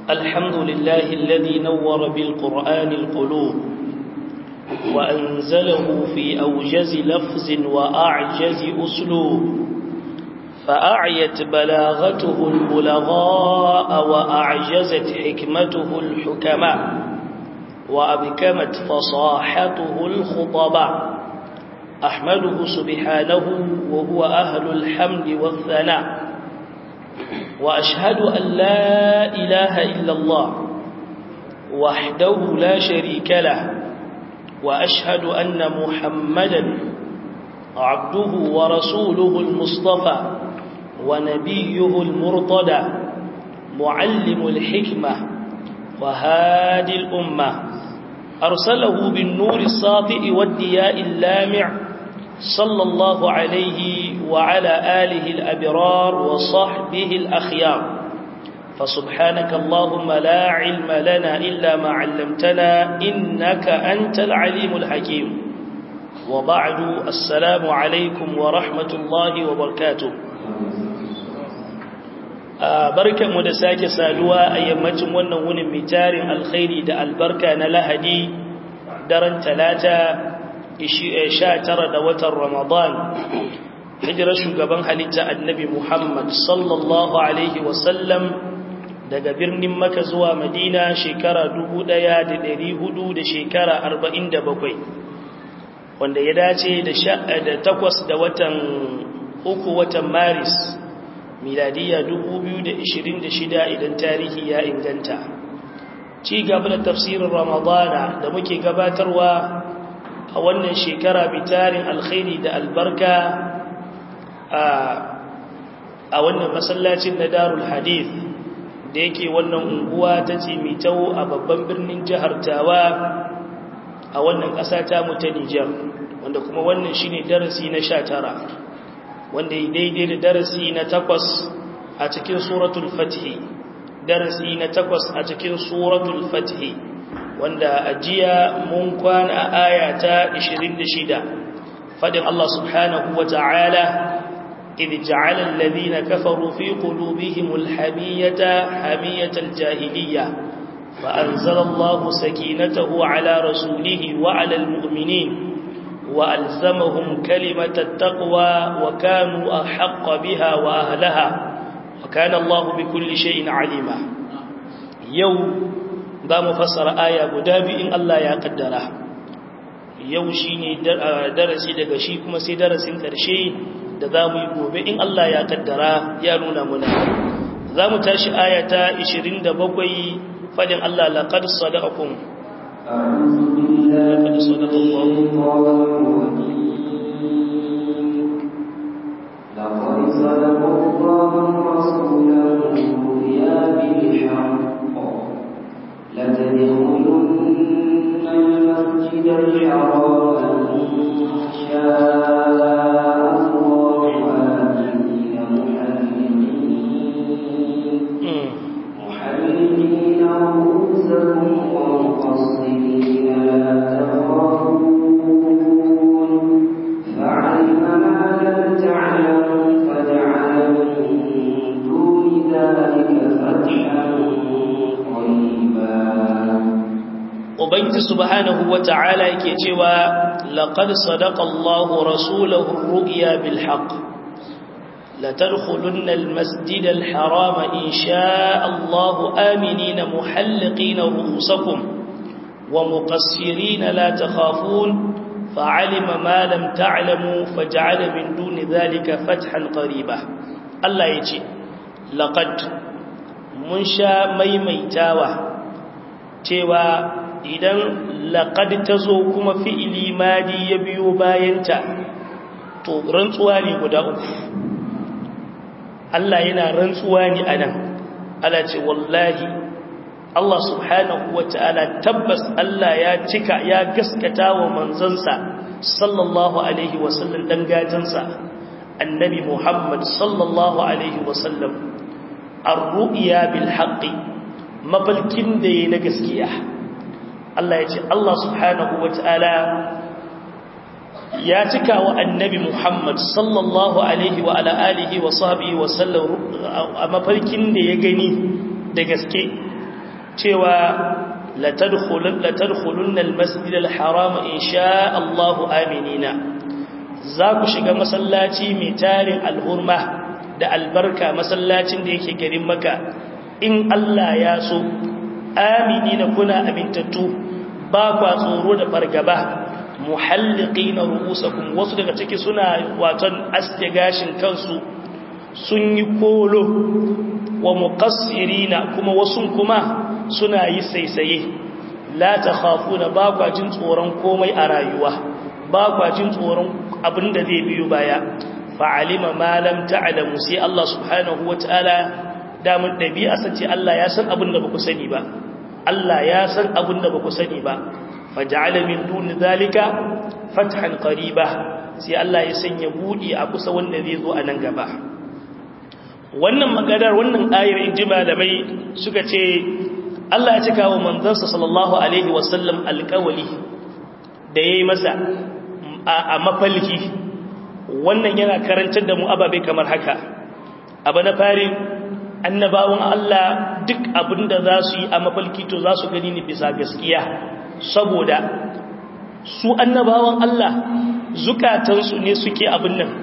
الحمد لله الذي نور بالقرآن القلوب وأنزله في أوجز لفظ وأعجز أسلوب فأعيت بلاغته البلغاء وأعجزت حكمته الحكماء وأبكمت فصاحته الخطباء أحمده سبحانه وهو أهل الحمد والثناء وأشهد أن لا إله إلا الله وحده لا شريك له وأشهد أن محمدا عبده ورسوله المصطفى ونبيه المرتدى معلم الحكمة وهادي الأمة أرسله بالنور الساطئ والدياء اللامع صلى الله عليه وعلى آله الأبرار وصحبه الأخيار فسبحانك اللهم لا علم لنا إلا ما علمتنا إنك أنت العليم الحكيم وبعد السلام عليكم ورحمة الله وبركاته barkan mu da sake saduwa a yammacin wannan wunin mitarin alkhairi da albarka na lahadi daren talata 19 da watan ramadan hijirar shugaban halitta annabi muhammad sallallahu alaihi wasallam daga birnin maka zuwa madina shekara 1400 da shekara 47 wanda ya dace da takwas da watan uku watan maris miladiya 2026 idan tarihi ya inganta ci gaba da tafsirin ramadana da muke gabatarwa a wannan shekara bitarin alkhairi da albarka a wannan masallacin na darul hadith da yake wannan unguwa ta cimitau a babban birnin jihar tawa a wannan ƙasa ta mu ta Nijar wanda kuma wannan shine darasi na sha tara. wanda ya daidai da darasi na takwas a cikin suratul fathi darasi na takwas a cikin suratul fathi wanda ajiya mun kwana a aya ta 26 fadin Allah subhanahu wa ta'ala idh ja'ala alladhina kafaru fi qulubihim alhamiyata hamiyatal jahiliyyah فأنزل الله سكينته على رسوله وعلى المؤمنين وألزمهم كلمة التقوى وكانوا أحق بها وأهلها وكان الله بكل شيء عليما يوم ذا مفسر آية قدابي إن الله يقدره yau shi ne darasi daga shi kuma sai darasin ƙarshe da za mu yi gobe in Allah ya kaddara ya nuna muna za mu tashi ayata 27 fadin Allah laƙar sadakakun أعوذ بالله من الشيطان الرجيم لقد صدق الله رسوله الرؤيا بالحق لتدخلن المسجد الحرام إن شاء الله آمنين محلقين محلقين رؤوسكم ومقصرين لا تخافون فعلم ما لم تعلموا فجعل من دون ذلك فتحا قريبا Ubangiji subhanahu wa ta'ala yake cewa laqad sadaqa Allahu rasulahu ar-ru'ya bil haqq la tadkhulunna al-masjid al-haram in sha'a Allahu aminina muhalliqina ru'usakum wa muqassirina la takhafun fa'alima ma lam ta'lamu faj'ala min duni dhalika fathan qariba Allah yace laqad mun sha maimaitawa cewa idan laƙad ta zo kuma fi'ili madi ya biyo bayanta to rantsuwa ne guda uku Allah yana rantsuwa ne a nan ala ce wallahi Allah subhanahu wa ta'ala tabbas Allah ya cika ya gaskata wa manzansa sallallahu alaihi wasallam ɗan gatansa annabi Muhammad sallallahu alaihi wasallam ar-ru'ya bil haqqi mafalkin da yayi na gaskiya Allah ya ce Allah subhanahu wa ta'ala ya cika wa annabi Muhammad sallallahu alaihi wa ala alihi wa sahbihi wa sallam a mafarkin da ya gani da gaske cewa latadkhulunna almasjid alharam insha Allah aminina za ku shiga masallaci mai tarin alhurma da albarka masallacin da yake garin maka in Allah ya so aminina kuna amintattu ba kwa tsoro da fargaba muhalliqina ru'usakum wasu daga ciki suna watan aske gashin kansu sun yi kolo wa muqassirina kuma wasu kuma suna yi saisaye la takhafuna ba kwa jin tsoron komai a rayuwa ba kwa jin tsoron abinda zai biyo baya fa'alima ma lam ta'lamu sai Allah subhanahu wataala damun dabi'a sace Allah ya san abin da baku sani ba Allah ya san abin da baku sani ba faj'ala min duni zalika fathan qariba sai Allah ya sanya budi a kusa wanda zai zo a nan gaba wannan maganar wannan ayar inji malamai suka ce Allah ya cika wa manzansa sallallahu alaihi wasallam alƙawali da yayi masa a mafalki wannan yana karantar da mu ababe kamar haka abu na fari annabawan Allah duk abinda za su yi a mafalki to za su gani ne bisa gaskiya saboda su annabawan Allah zukatansu ne suke abin nan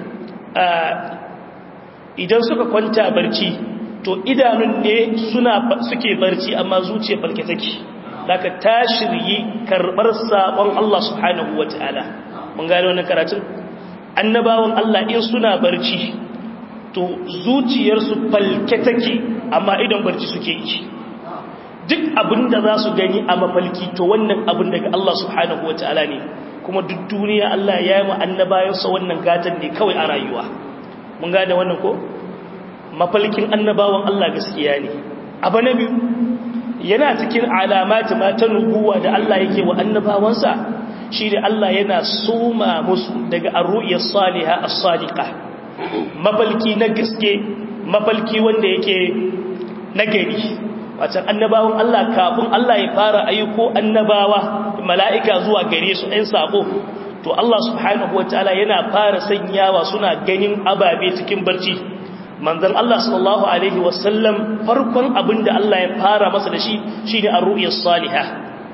idan suka kwanta barci to idanun ne suna suke barci amma zuciya farke take daga ta shiryi karbar sabon Allah subhanahu wataala mun gane wannan karatun annabawan Allah in suna barci to zuciyarsu falke take amma idan barci suke yi duk abin da za su gani a mafalki to wannan abin daga Allah subhanahu wataala ne kuma duk duniya Allah ya yi wa annabayansa wannan gatan ne kawai a rayuwa mun gane wannan ko mafalkin annabawan Allah gaskiya ne abu na biyu yana cikin alamati ma ta nubuwa da Allah yake wa annabawansa shi da Allah yana soma musu daga arru'iyar saliha as-sadiqa mafalki na gaske mafalki wanda yake nagari wacan annabawan Allah kafin Allah ya fara ayyuko annabawa mala'ika zuwa gare su ɗan sako to Allah subhanahu wataala yana fara sanyawa suna ganin ababe cikin barci manzon Allah sallallahu alaihi wasallam farkon abinda Allah ya fara masa da shi shine ar-ru'ya salihah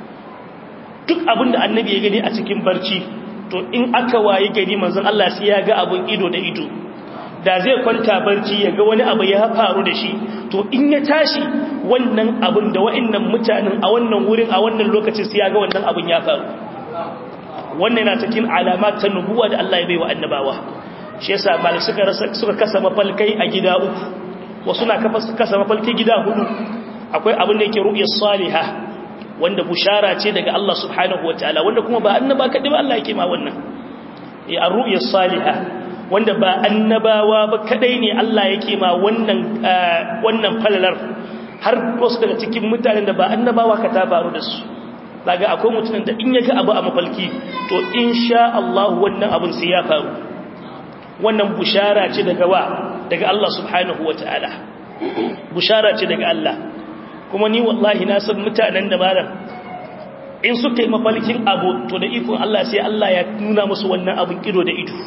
duk abinda annabi ya gani a cikin barci to in aka waye gani manzon Allah sai ya ga abun ido da ido da zai kwanta barci ya ga wani abu ya faru da shi to in ya tashi wannan abun da wa'annan mutanen a wannan wurin a wannan lokacin sai ya ga wannan abun ya faru wannan na cikin alamat ta nubuwa da Allah ya bai wa annabawa shi yasa mal suka suka kasa mafalkai a gida uku wasu na kasa mafalkai gida hudu akwai abin da yake ru'ya salihah wanda bushara ce daga Allah subhanahu wataala wanda kuma ba annaba kadai ba Allah yake ma wannan eh ar-ru'ya salihah wanda ba annabawa ba kadai ne Allah yake ma wannan wannan falalar har wasu daga cikin mutanen da ba annabawa ka ta faru da su daga akwai mutumin da in ya ga abu a mafalki to insha Allah wannan abun sai ya faru wannan bushara ce daga wa daga Allah subhanahu wataala bushara ce daga Allah kuma ni wallahi na san mutanen da malam in suka yi mafalkin abu to da ikon Allah sai Allah ya nuna musu wannan abun ido da ido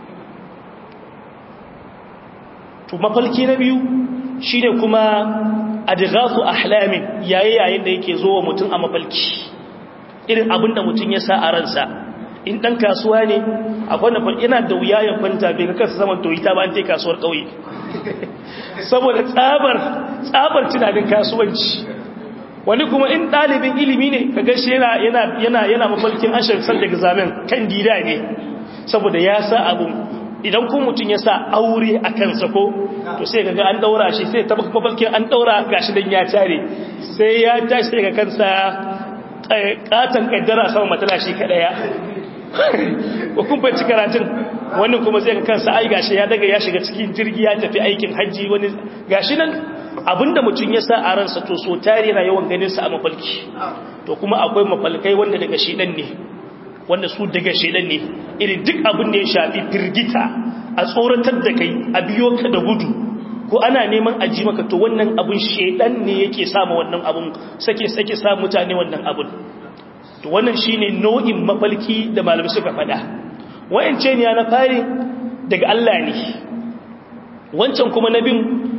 to mafalki na biyu shine kuma adghasu ahlamin yayi yayin da yake zo wa mutum a mafalki irin abin da mutum ya sa a ransa in dan kasuwa ne akwai na yana da wuya ya kwanta bai ga kansa saman toyita ba an tai kasuwar kauye saboda tsabar tsabar tunanin kasuwanci wani kuma in dalibin ilimi ne kaga shi yana yana yana yana mafalkin ashar sal daga zaman kan dida ne saboda ya sa abun idan ko mutum ya sa aure a kansa ko to sai ga an daura shi sai ta mafalkin an daura gashi dan ya tare sai ya tashi daga kansa katan kaddara sama matala shi kadaya ko kun bai karatun wannan kuma zai ga kansa ai gashi ya daga ya shiga cikin jirgi ya tafi aikin haji wani gashi nan abinda mutum ya sa a ransa to so tare yana yawan ganin sa a mafalki to kuma akwai mafalkai wanda daga shedan ne wanda su daga shedan ne irin duk abin da ya shafi firgita a tsoratar da kai a biyo ka da gudu ko ana neman aji maka to wannan abun shedan ne yake samu wannan abun sake sake sa mutane wannan abun to wannan shine nau'in mafalki da malamai suka faɗa wayance ne na fari daga Allah ne wancan kuma na bin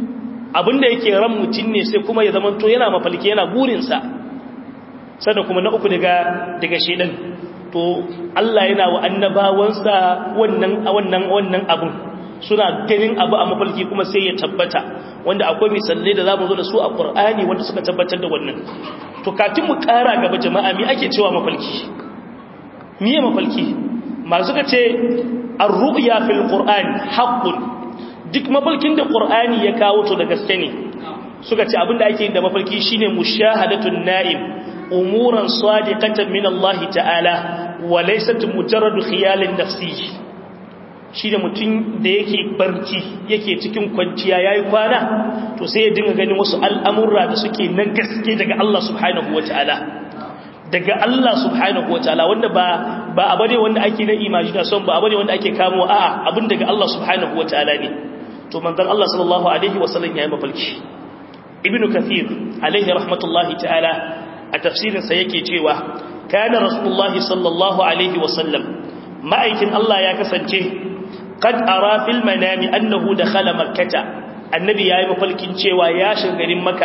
abinda yake ran mutum ne sai kuma ya zamanto yana mafalki yana burinsa sannan kuma na uku daga daga shedan to Allah yana wa annabawansa wannan wannan wannan abun suna ganin abu a mafalki kuma sai ya tabbata wanda akwai misalai da zamu zo da su a Qur'ani wanda suka tabbatar da wannan to kafin mu ƙara gaba jama'a me ake cewa mafalki miye mafalki masu suka ce ar-ru'ya fil Qur'an haqqun duk mafalkin da Qur'ani ya kawo to da gaske ne suka ce abinda ake yin da mafalki shine mushahadatun na'im umuran sadiqatan min Allah ta'ala wa laysat mujarrad khiyalin nafsi shi da mutum da yake barci yake cikin kwanciya yayi kwana to sai ya dinga ganin wasu al'amurra da suke na gaske daga Allah subhanahu wataala daga Allah subhanahu wataala wanda ba ba abane wanda ake na imagination ba abane wanda ake kamo a'a abin daga Allah subhanahu wataala ne to manzon Allah sallallahu alaihi wasallam yayi mafalki ibnu kathir alaihi rahmatullahi ta'ala a tafsirinsa yake cewa kana rasulullahi sallallahu alaihi wasallam ma'aikin Allah ya kasance qad ara fil manami annahu dakhala makkata annabi yayi mafalkin cewa ya shiga garin makka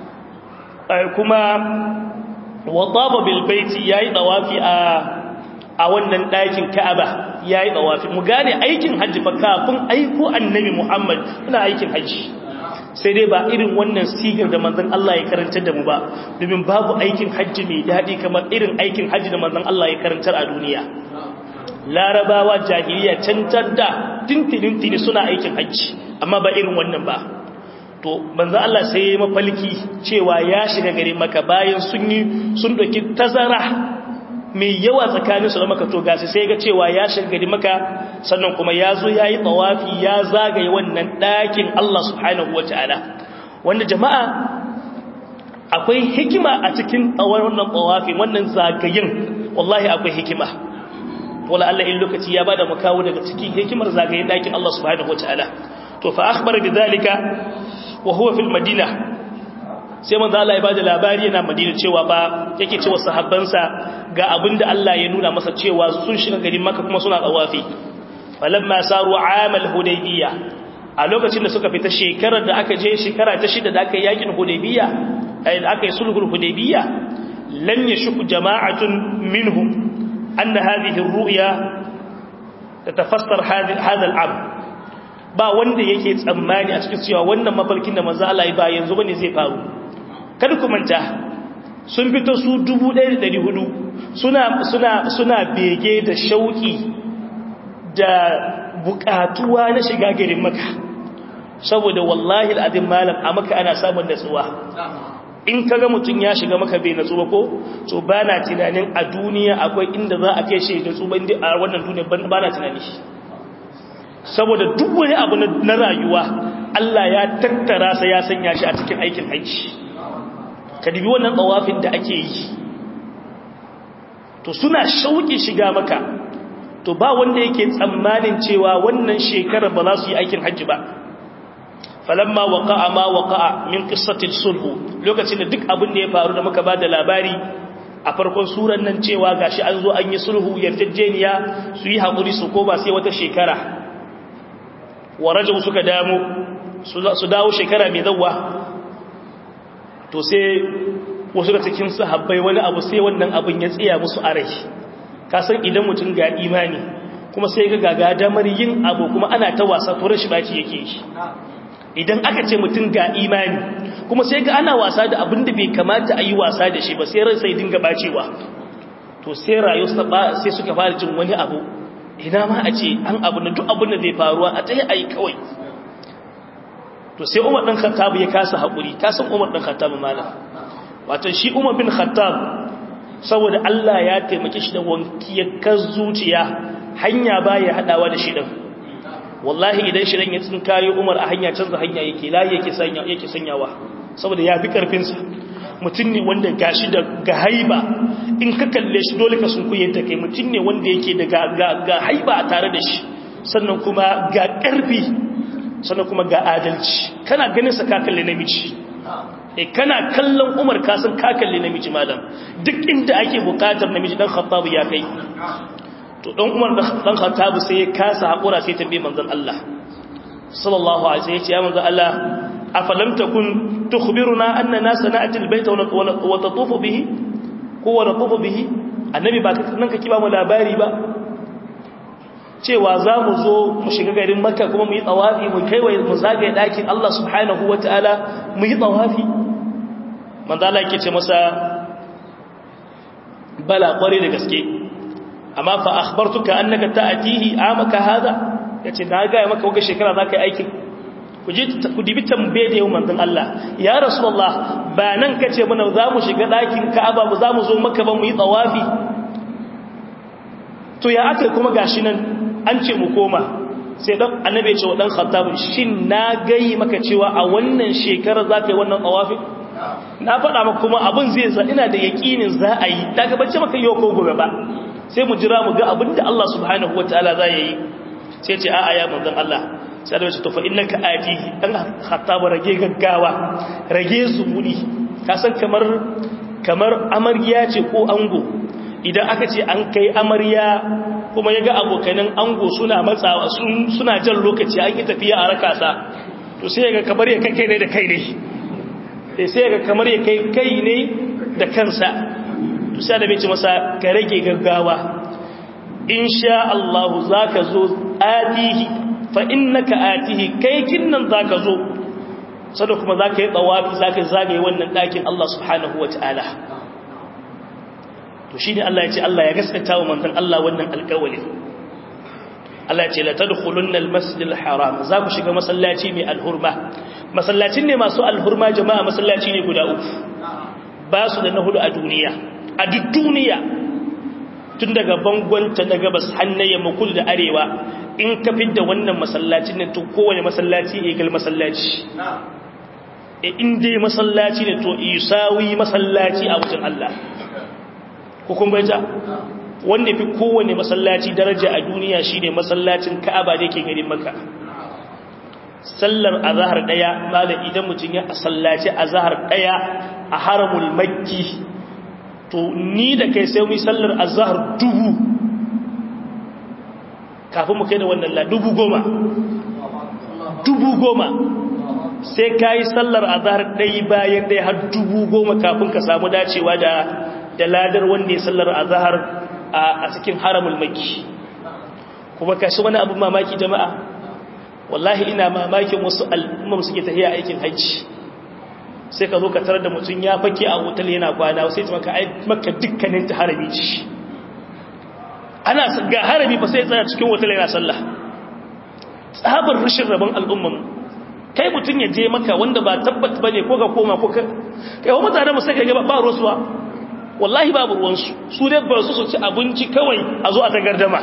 kuma wadaba bil baiti yayi dawafi a a wannan ɗakin Ka'aba yayi dawafi mu gane aikin haji fa kafin aiko annabi Muhammad ina aikin haji sai dai ba irin wannan sigar da manzon Allah ya karantar da mu ba domin babu aikin hajji mai daɗi kamar irin aikin hajji da manzon Allah ya karantar a duniya larabawa jahiliya cantar da tintinin suna aikin hajji amma ba irin wannan ba to manzon Allah sai ya mafalki cewa ya shiga gari maka bayan sun yi sun doki tazara mai yawa tsakanin su da maka to gasi sai ga cewa ya shiga gari maka sannan kuma ya zo ya yi tsawafi ya zagaye wannan ɗakin Allah subhanahu wa ta'ala wanda jama'a akwai hikima a cikin tsawon wannan tsawafi wannan zagayen wallahi akwai hikima wala Allah in lokaci ya bada makawo daga cikin hikimar zagayen ɗakin Allah subhanahu wa ta'ala to fa akhbara bi zalika wa huwa fil madina sai manzo Allah ya bada labari yana Madina cewa ba yake cewa sahabbansa ga abinda Allah ya nuna masa cewa sun shiga garin Makka kuma suna tsawafi falamma saru amal hudaybiyya a lokacin da suka fita shekarar da aka je shekara ta shida da aka yakin hudaybiyya ai da aka yi sulhul hudaybiyya lam yashku jama'atun minhum anna hadhihi ar-ru'ya tatafassar hadha al-am ba wanda yake tsammani a cikin cewa wannan mafarkin da manzo Allah ya ba yanzu bane zai faru kada ku manta sun fito su 1400 suna suna suna bege da shauki da bukatuwa na shiga garin maka saboda wallahi al'adin malam a maka ana samun natsuwa in kaga mutum ya shiga maka bai natsuwa ko to bana tunanin a duniya akwai inda za a kai shi da tsuban a wannan duniya bana tunani saboda duk wani abu na rayuwa Allah ya tattara sa ya sanya shi a cikin aikin aiki ka dubi wannan tsawafin da ake yi to suna shauki shiga maka to ba wanda yake tsammanin cewa wannan shekarar ba za su yi aikin hajji ba falamma waqa'a ma waqa'a min qissatil sulh lokacin da duk abin da ya faru da muka bada labari a farkon suran nan cewa gashi an zo an yi sulhu yarjejeniya su yi hakuri su ko ba sai wata shekara warajau suka damu su dawo shekara mai zawwa to sai wasu da cikin sahabbai wani abu sai wannan abin ya tsaya musu a rai kasan idan mutum ga imani kuma sai ga gaga damar yin abu kuma ana ta wasa to rashi baci yake shi idan aka ce mutum ga imani kuma sai ga ana wasa da abin da bai kamata a yi wasa da shi ba sai ran sai dinga bacewa to sai rayu sai suka fara jin wani abu ina ma a ce an abu na duk abin da zai faruwa a tsaye a yi kawai to sai umar ɗan khattab ya kasa haƙuri kasan umar ɗan khattab malam wato shi umar bin khattab saboda Allah ya taimake shi da wankiyar zuciya hanya baya hadawa da shi din wallahi idan shi ya tsinkayo Umar a hanya canza hanya yake layi yake sanya yake sanyawa saboda ya fi karfin sa mutum ne wanda gashi da ga haiba in ka kalle shi dole ka sunkuye ta kai mutum ne wanda yake da ga ga haiba a tare da shi sannan kuma ga karfi sannan kuma ga adalci kana ganin sa ka kalle namiji e kana kallon umar kasan kakalli namiji malam duk inda ake bukatar namiji dan khattabu ya kai to dan umar dan khattabu sai ya kasa hakura sai tambaye manzon Allah sallallahu alaihi wasallam ya ce ya manzon Allah afalam takun tukhbiruna annana sana'ati albayta wa tatufu bihi ko wa tatufu bihi annabi ba nan kake ba mu labari ba cewa za mu zo mu shiga garin makka kuma mu yi tsawafi mu kaiwaye mu zagaye ɗakin Allah subhanahu wa ta'ala mu yi tsawafi manzala yake ce masa bala kware da gaske amma fa akhbartuka annaka ta'tihi amaka hada yace na ga maka wata shekara zaka yi aikin ku je ku dibi tambaye da yau manzon Allah ya rasulullah ba nan kace mana za mu shiga ɗakin Ka'aba mu za mu zo maka ba mu yi tsawafi to ya aka kuma gashi nan an ce mu koma sai dan annabi ya ce wa dan khattab shin na gai maka cewa a wannan shekara za ka yi wannan tawafi na faɗa maka kuma abin zai za ina da yakinin za a yi daga bacci maka yau ko gobe ba sai mu jira mu ga abin da Allah subhanahu wataala za ya yi sai ce a'a ya manzon Allah sai da ce to fa innaka atihi dan khattab rage gaggawa rage zumudi ka san kamar kamar amarya ce ko ango idan aka ce an kai amarya kuma ya ga abokanin ango suna matsawa suna jan lokaci an yi tafiya a rakasa to sai ga kamar ya kai ne da kai ne sai ga kamar ya kai kai ne da kansa to sai da bai ce masa ka rage gaggawa insha Allah zaka zo atihi fa innaka atihi kai kinnan zaka zo sada kuma zaka yi tsawafi zaka zagaye wannan dakin Allah subhanahu wataala to shi ne Allah ya ce Allah ya gaskata wa manzon Allah wannan alƙawalin Allah ya ce la tadkhulunna al-masjidil haram za ku shiga masallaci mai alhurma masallacin ne masu alhurma jama'a masallaci ne guda uku ba su da na hudu a duniya a duk duniya tun daga bangonta na gabas hannaye makul da arewa in ka fidda wannan masallacin ne to kowane masallaci ne gal masallaci e in dai masallaci ne to isawi masallaci a wajen Allah hukun bai ta wanda fi kowane masallaci daraja a duniya shine masallacin Ka'aba da yake garin Makka sallar azhar daya malam idan mutun ya sallaci azhar daya a haramul makki to ni da kai sai mu yi sallar azhar dubu kafin mu kai da wannan la dubu goma dubu goma sai kai sallar azhar dai bayan dai har dubu goma kafin ka samu dacewa da da ladar wanda ya sallar azhar a cikin haramul makki kuma kashi wani abu mamaki jama'a wallahi ina mamakin wasu al'ummar suke tafiya aikin hajji sai ka zo ka tarar da mutum ya fake a hotel yana kwana sai ta maka maka dukkanin ta harami ce ana ga harami fa sai tsaya cikin hotel yana sallah tsabar rashin rabon al'ummar kai mutum ya je maka wanda ba tabbat bane ko ga koma ko kai wa mutane mu sai ka ga ba ruwa wallahi babu ruwansu su dai ba su su ci abinci kawai a zo a ta gardama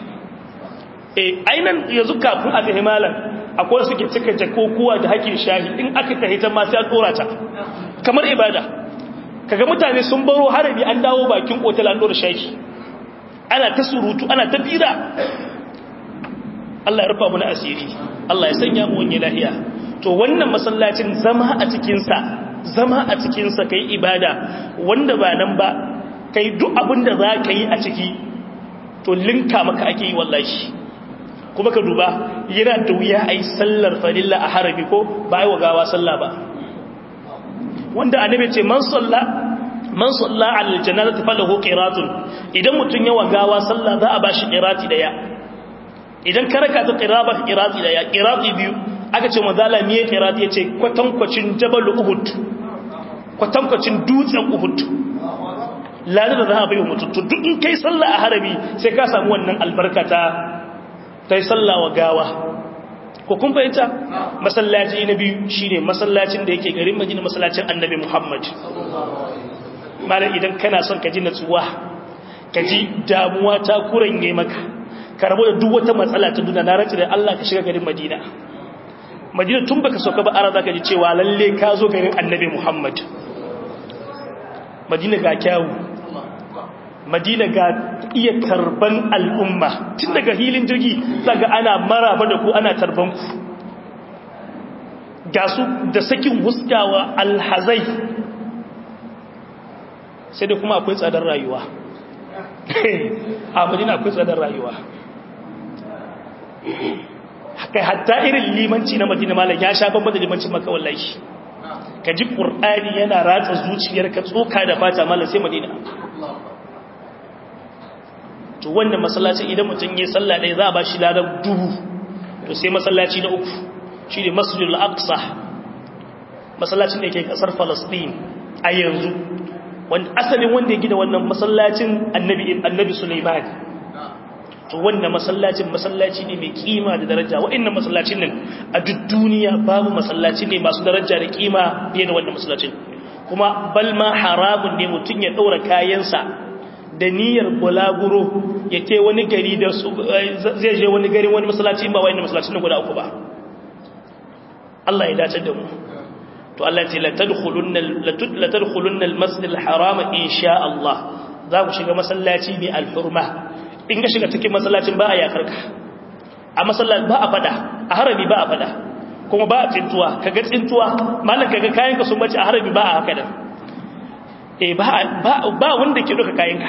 e ainan yanzu kafin a ta himalan akwai suke cika jakokuwa da hakin shahi in aka ta hitar masu ya tsora ta kamar ibada kaga mutane sun baro harabi an dawo bakin otal an dora shahi ana ta surutu ana ta fira Allah ya rufa mu na asiri Allah ya sanya mu wani lahiya to wannan masallacin zama a cikinsa zama a cikinsa kai ibada wanda ba nan ba kai duk abin da za ka yi a ciki to linka maka ake yi wallahi kuma ka duba yana da wuya a yi sallar farilla a harabi ko ba a yi wa gawa sallah ba wanda annabi ce man salla man salla alal janazati falahu qiratun idan mutun yawa gawa sallah za a bashi qirati daya idan ka raka ta qiraba qirati daya qirati biyu aka ce manzala miye qirati yace kwatankwacin jabal uhud kwatankwacin dutsen uhud lalle da za a bai wa mutum to duk in kai sallah a harabi sai ka samu wannan albarka ta ta yi sallah wa gawa ko kun fahimta masallaci na biyu shine masallacin da yake garin Madina masallacin Annabi Muhammad malam idan kana son ka ji natsuwa ka ji damuwa ta kuranye maka ka rabu da duk wata matsala ta duniya na rantsi da Allah ka shiga garin Madina Madina tun baka sauka ba ara zaka ji cewa lalle ka zo garin Annabi Muhammad Madina ga kyawu madina ga iya tarban al'umma tun daga hilin jirgi daga ana maraba da ku ana tarban ku ga su da sakin huskawa alhazai sai da kuma akwai tsadar rayuwa a madina akwai tsadar rayuwa kai hatta irin limanci na madina malam ya sha bambam da limancin maka wallahi ka ji qur'ani yana ratsa zuciyarka tsoka da fata malam sai madina to wannan masallaci idan mutum ya sallah ɗaya za a ba shi ladan dubu to sai masallaci na uku shi ne masjidul aqsa masallacin da ke kasar falastin a yanzu wanda asalin wanda ya gina wannan masallacin annabi annabi sulaiman to wannan masallacin masallaci ne mai kima da daraja wa'annan masallacin nan a duk duniya babu masallaci ne masu daraja da kima fiye da wannan masallacin kuma balma haramun ne mutum ya ɗaura kayansa da niyyar bulaguro ya ke wani gari da zai je wani gari wani masallaci ba wa'annan masallacin guda uku ba Allah ya dace da mu to Allah ce latadkhulunna al-masjid al-haram insha Allah za ku shiga masallaci mai alhurma in ka shiga cikin masallacin ba a yakarka a masallaci ba a fada a harami ba a fada kuma ba a tsintuwa kaga tsintuwa mallan kaga kayan ka sun bace a harami ba a haka da eh ba ba wanda ke duka kayan ka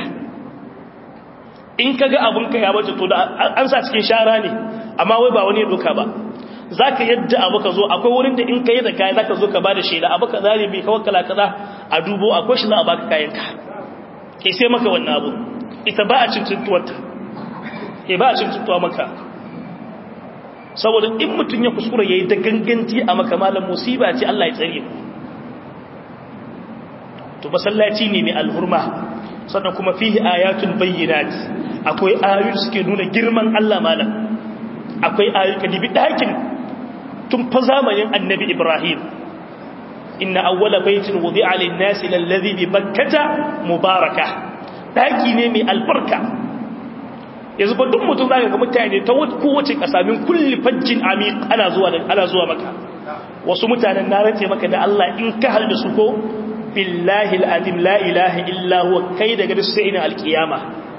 in kaga abun ka ya bace to da an sa cikin shara ne amma wai ba wani ya doka ba za ka yadda abu ka zo akwai wurin da in ka yi da kayan za ka zo ka ba da shaida abu ka zari mai kawai kala kaza a dubo akwai shi za a baka kayanka ke sai maka wannan abu ita ba a cin tuntuwarta ke ba a cin tuntuwa maka saboda in mutum ya kuskura ya yi da ganganci a maka malam musiba ce Allah ya tsare to masallaci ne mai alhurma sannan kuma fihi ayatul bayyinat akwai ayoyi suke nuna girman Allah malam akwai ayoyi ka dibi dakin tun fa zamanin annabi Ibrahim inna awwala baitin wudi'a lin-nasi lalladhi bi bakkata mubaraka daki ne mai albarka yanzu ba duk mutum zaka ga mutane ta kowace kasa min kulli fajjin amiq ana zuwa ana zuwa maka wasu mutanen na race maka da Allah in ka halda su ko billahi al-azim la ilaha illa huwa kai daga su sai ina alkiyama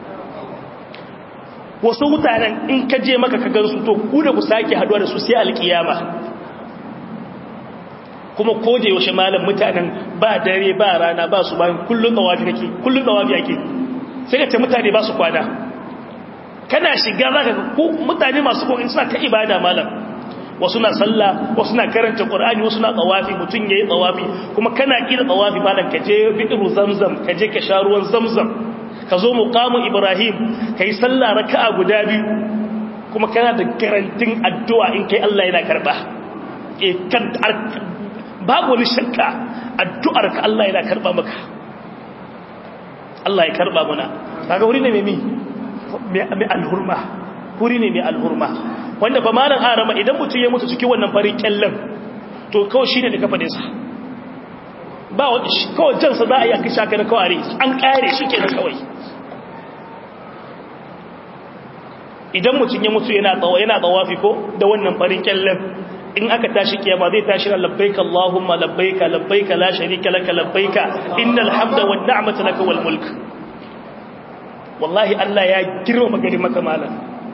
wasu mutanen in ka je maka ka gansu to ku da ku sake haduwa da su sai alkiyama kuma ko da yaushe malam mutanen ba dare ba rana ba su bayan kullun dawafi kake kullun dawafi ake sai ka ce mutane ba su kwana kana shiga zaka ga ko mutane masu kokarin suna ta ibada malam wasu na sallah wasu na karanta qur'ani wasu na tawafi mutun yayi tawafi kuma kana kira tawafi malam ka je bi'ru zamzam ka je ka sha ruwan zamzam ka zo muqamu ibrahim kai sallah raka'a guda biyu kuma kana da garantin addu'a in kai Allah yana karba eh kan babu wani shakka addu'ar ka Allah yana karba maka Allah ya karba muna kaga wuri ne mai mai alhurma wuri ne mai alhurma wanda ba malan arama idan mutum ya mutu cikin wannan farin kyallan to kawai shine da kafa sa ba wani kawai jansa za a yi a kisha ka na kawai an kare shi ke da kawai idan mutum ya mutu yana tsawo yana tsawafi ko da wannan farin kyallen in aka tashi kiyama zai tashi na labbaika Allahumma labbaika labbaika la sharika laka labbaika innal hamda wan ni'mata laka wal mulk wallahi Allah ya girma gari maka malam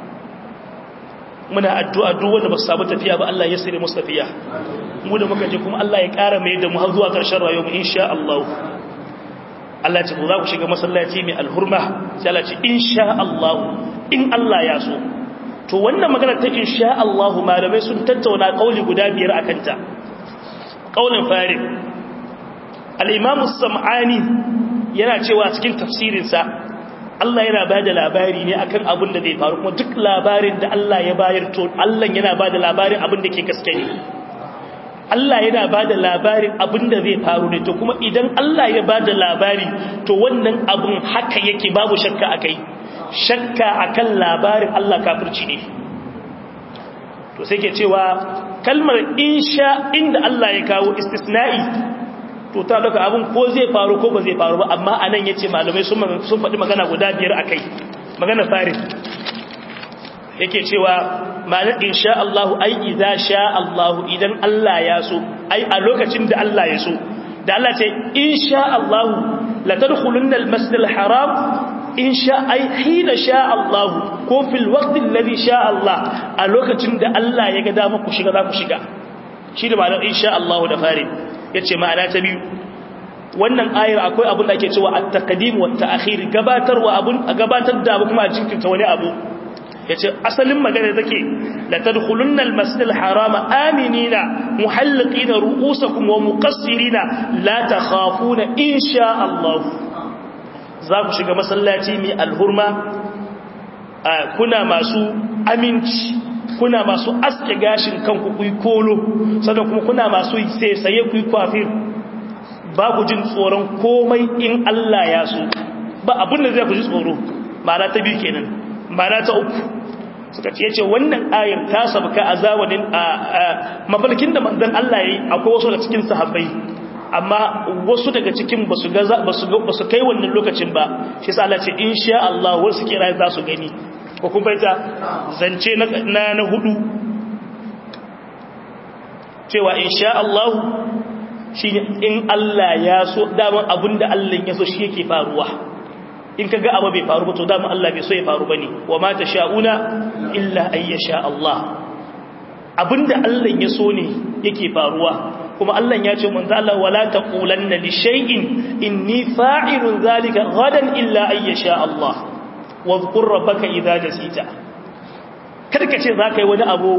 muna addu'a duk wanda ba su samu tafiya ba Allah ya sire musu tafiya mu da muka je kuma Allah ya ƙara mai da mu har zuwa ƙarshen rayuwar mu insha Allah Allah ce za ku shiga masallaci mai alhurma sai Allah ce insha Allah in Allah ya so to wannan magana ta insha Allah malamai sun tattauna kauli guda biyar akan ta kaulin fari al-Imam samani yana cewa cikin tafsirinsa Allah yana ba da labari ne akan abin da zai faru kuma duk labarin da Allah ya bayar to Allah yana ba da labarin abin da ke gaske ne Allah yana ba da labarin abin da zai faru ne to kuma idan Allah ya ba da labari to wannan abin haka yake babu shakka a kai shakka akan labarin Allah kafirci ne to sai ke cewa kalmar insha inda Allah ya kawo istisna'i to ta daga abin ko zai faru ko ba zai faru ba amma anan yace malamai sun sun faɗi magana guda biyar akai magana farin yake cewa ma'anar insha Allah ai idza sha Allah idan Allah ya so ai a lokacin da Allah ya so da Allah ce insha Allah la tadkhulunna al-masjid al-haram insha ai hina sha Allah ko fil waqt alladhi sha Allah a lokacin da Allah ya ga dama ku shiga za ku shiga shi da ma'anar insha Allah da farin yace ma'ana ta biyu wannan ayar akwai abin da ake cewa at-taqdim wa at-ta'khir gabatarwa abun a gabatar da abu kuma a jinkirta wani abu yace asalin magana take la tadkhulunna al-masjid al-haram aminina muhalliqina ru'usakum wa muqassirina la takhafuna insha Allah za ku shiga masallaci mai alhurma kuna masu aminci kuna masu aske gashin kanku ku yi kolo sannan kuma kuna masu sai ku yi kwafir ba ku jin tsoron komai in Allah ya so ba abin da zai ku ji tsoro ma'ana ta biyu kenan ma'ana ta uku suka ce yace wannan ayar ta sabka a zamanin a mafalkin da manzon Allah yayi akwai wasu daga cikin sahabbai amma wasu daga cikin basu ga basu basu kai wannan lokacin ba shi yasa Allah ce insha Allah wasu kira za su gani ko kun baita zance na na hudu cewa insha Allah shi in Allah ya so daman abinda Allah ya so shi yake faruwa in ka ga abu bai faru ba to daman Allah bai so ya faru bane wa ma sha'una illa ay yasha Allah abinda Allah ya so ne yake faruwa kuma Allah ya ce manzo Allah wala taqulanna li shay'in inni fa'ilun zalika gadan illa ay yasha Allah wadhkur rabbaka idza nasita kada ka ce zaka yi wani abu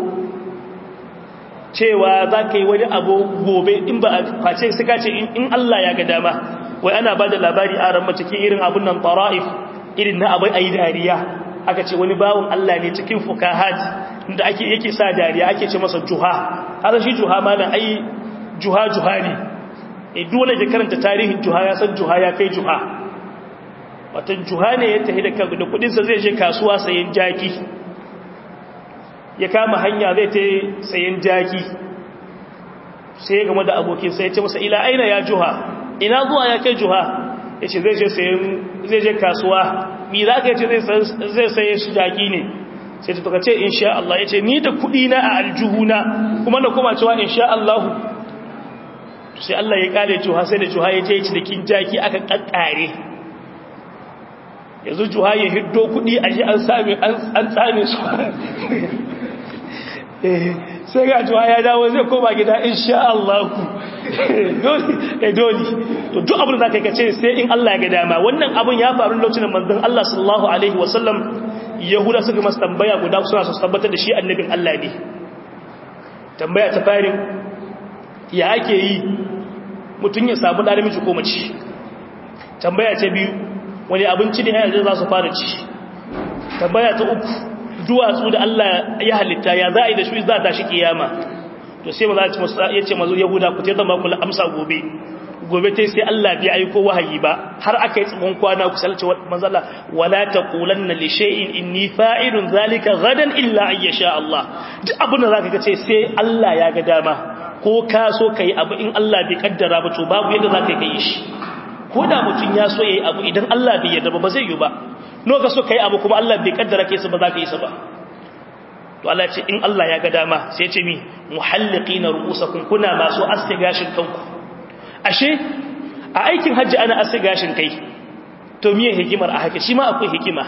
cewa za ka yi wani abu gobe in ba a face suka ce in Allah ya ga dama wai ana ba da labari a ran cikin irin abun nan fara'if irin na abai ayi dariya aka ce wani bawon Allah ne cikin fukahat da ake yake sa dariya ake ce masa juha har shi juha malam ai juha juha ne eh dole ke karanta tarihin juha ya san juha ya kai juha watan juha ne ya tafi da da kudin sa zai je kasuwa sayen jaki ya kama hanya zai ta sayan jaki sai ya gama da abokin sai ya ce masa ila aina ya juha ina zuwa ya kai juha ya ce zai je sayan zai je kasuwa mi za ka ce zai saye shi jaki ne sai ta ce insha Allah ya ce ni da kuɗi na a aljuhuna kuma na kuma cewa insha Allah sai Allah ya kare juha sai da juha ya je cikin jaki aka kakkare yanzu juha ya hiddo kuɗi a ji an tsame su sai ga juwa ya dawo zai koma gida insha Allah ku dole to duk abin da zaka kace sai in Allah ya ga dama wannan abin ya faru lokacin manzon Allah sallallahu alaihi wasallam yahuda suka masa tambaya guda suna su tabbatar da shi annabin Allah ne tambaya ta farin ya ake yi mutun ya samu da namiji ko mace tambaya ta biyu wani abinci ne yanzu za su fara ci tambaya ta uku duwatsu da Allah ya halitta ya za a yi da shi za ta shi kiyama to sai maza ya ce mazu yahuda ku ta zama kula amsa gobe gobe ta sai Allah bai aiko wahayi ba har aka yi tsamon kwana ku salce manzala wala taqulanna li shay'in inni fa'ilun zalika gadan illa ay yasha Allah duk abin da zaka ga ce sai Allah ya ga dama ko ka so kai abu in Allah bai kaddara ba to babu yadda zaka yi shi ko da mutun ya so yayi abu idan Allah bai yarda ba ba zai yi ba no ka so kai abu kuma Allah bai kaddara kai su ba za ka yi su ba to Allah ce in Allah ya ga dama sai ce mi muhalliqina ru'usakum kuna masu aske gashin kanku ashe a aikin hajji ana aske gashin kai to miye hikimar a haka shi ma akwai hikima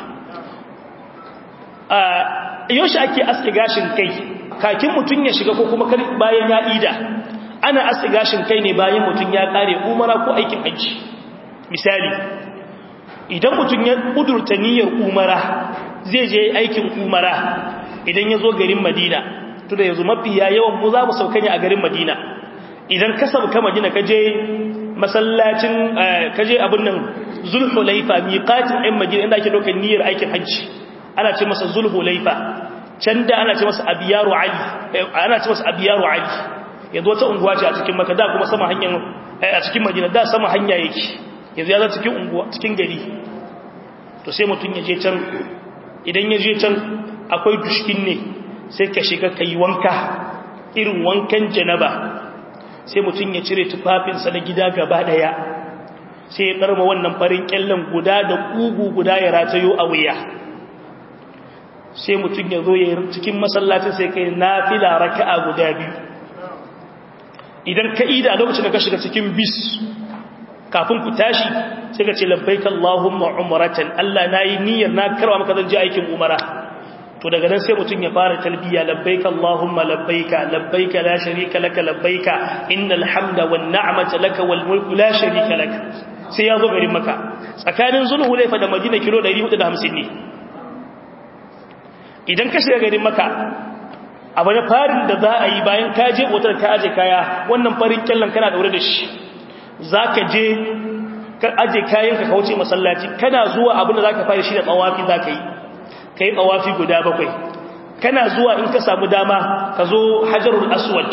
a yoshi ake aske gashin kai kakin mutun ya shiga ko kuma bayan ya ida ana aske gashin kai ne bayan mutun ya kare umara ko aikin hajji misali idan mutum ya kudurta niyyar umara zai je aikin umara idan ya zo garin madina to da yanzu mafiya yawan mu za mu sauka ne a garin madina idan ka sauka madina ka je masallacin ka je abin nan zulhulaifa miqatin ɗin madina inda ake ɗaukar niyyar aikin hajji ana ce masa zulhulaifa can da ana ce masa abiyaru ali ana ce masa abiyaru ali yanzu wata unguwa ce a cikin maka da kuma sama hanyar a cikin madina da sama hanya yake yanzu ya za cikin unguwa cikin gari to sai mutum ya je can idan ya je can akwai dushkin ne sai ka shiga ka yi wanka irin wankan janaba sai mutum ya cire tufafinsa na gida gaba daya sai ya karma wannan farin kyallen guda da kugu guda ya ratayo a wuya sai mutum ya zo ya cikin masallacin sai kai nafila raka'a guda biyu idan ka ida a lokacin da ka shiga cikin bis kafin ku tashi sai ka ce labbaika Allahumma umratan Allah nayi niyyar na karwa maka zan je aikin umara to daga nan sai mutum ya fara talbiya labbaika Allahumma labbaika labbaika la sharika laka labbaika innal hamda wan ni'mata laka wal mulku la sharika laka sai ya zo garin maka tsakanin zulhulaifa da madina kilo 450 ne idan ka shiga garin maka abu na farin da za a yi bayan ka je otar ka aje kaya wannan farin kyallon kana daure da shi za ka je ka aje kayan ka kauce masallaci kana zuwa abin da za ka fara shi da tsawafi za ka yi ka yi tsawafi guda bakwai kana zuwa in ka samu dama ka zo hajarul aswad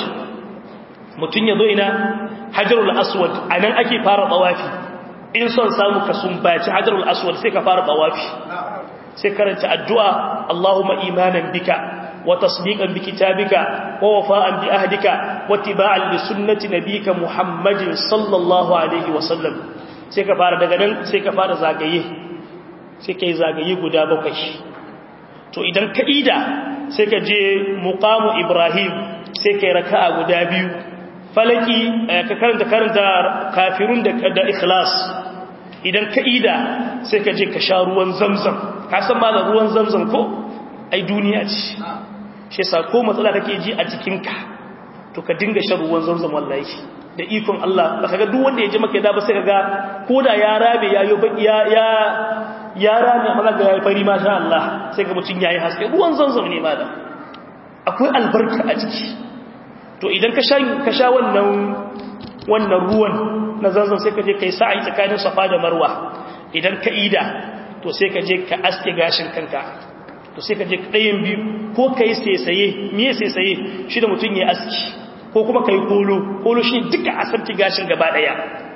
mutum ya zo ina hajarul aswad a nan ake fara tsawafi in son samu ka sumbaci hajarul aswad sai ka fara tsawafi sai karanta addu'a Allahumma imanan bika wa tasdiqan bi kitabika wa wafa'an bi ahdika wa tiba'an li sunnati nabika Muhammadin sallallahu alaihi wa sallam sai ka fara daga nan sai ka fara zagaye sai kai zagaye guda bakwai to idan ka ida sai ka je muqamu Ibrahim sai kai raka'a guda biyu falaki ka karanta karanta kafirun da da ikhlas idan ka ida sai ka je ka sha ruwan zamzam ka san ma da ruwan zamzam ko ai duniya ce shi yasa ko matsala kake ji a jikinka to ka dinga shan ruwan zamzam wallahi da ikon Allah baka ga duk wanda ya ji maka da ba sai kaga koda ya rabe ya yo ya ya ya rabe amma ga yayi fari masha Allah sai ga mutun yayi haske ruwan zamzam ne malam akwai albarka a jiki to idan ka sha ka sha wannan wannan ruwan na zanzan sai ka je kai sa'i tsakanin safa da marwa idan ka ida to sai ka je ka aske gashin kanka to sai ka je ɗayan biyu ko ka yi saisaye miye saisaye shi da mutum ya aski ko kuma ka yi kolo kolo shi duka asarki gashin gaba ɗaya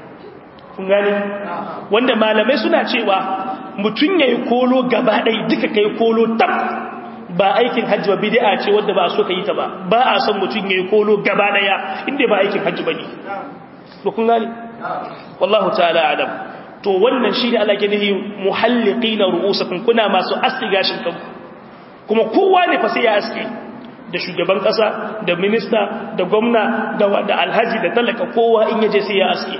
kun gani wanda malamai suna cewa mutum ya yi kolo gaba ɗaya duka ka yi kolo tab ba aikin hajji ba bid'a ce wanda ba so ka yi ta ba ba a son mutum ya yi kolo gaba ɗaya inda ba aikin hajji ba ne ba kun gani wallahu ta'ala adam to wannan shi ne Allah ke nihi muhalliqina ru'usakum kuna masu aski gashin kanku kuma kowa ne fa sai ya aski da shugaban kasa da minista da gwamna da da alhaji da talaka kowa in yaje sai ya aski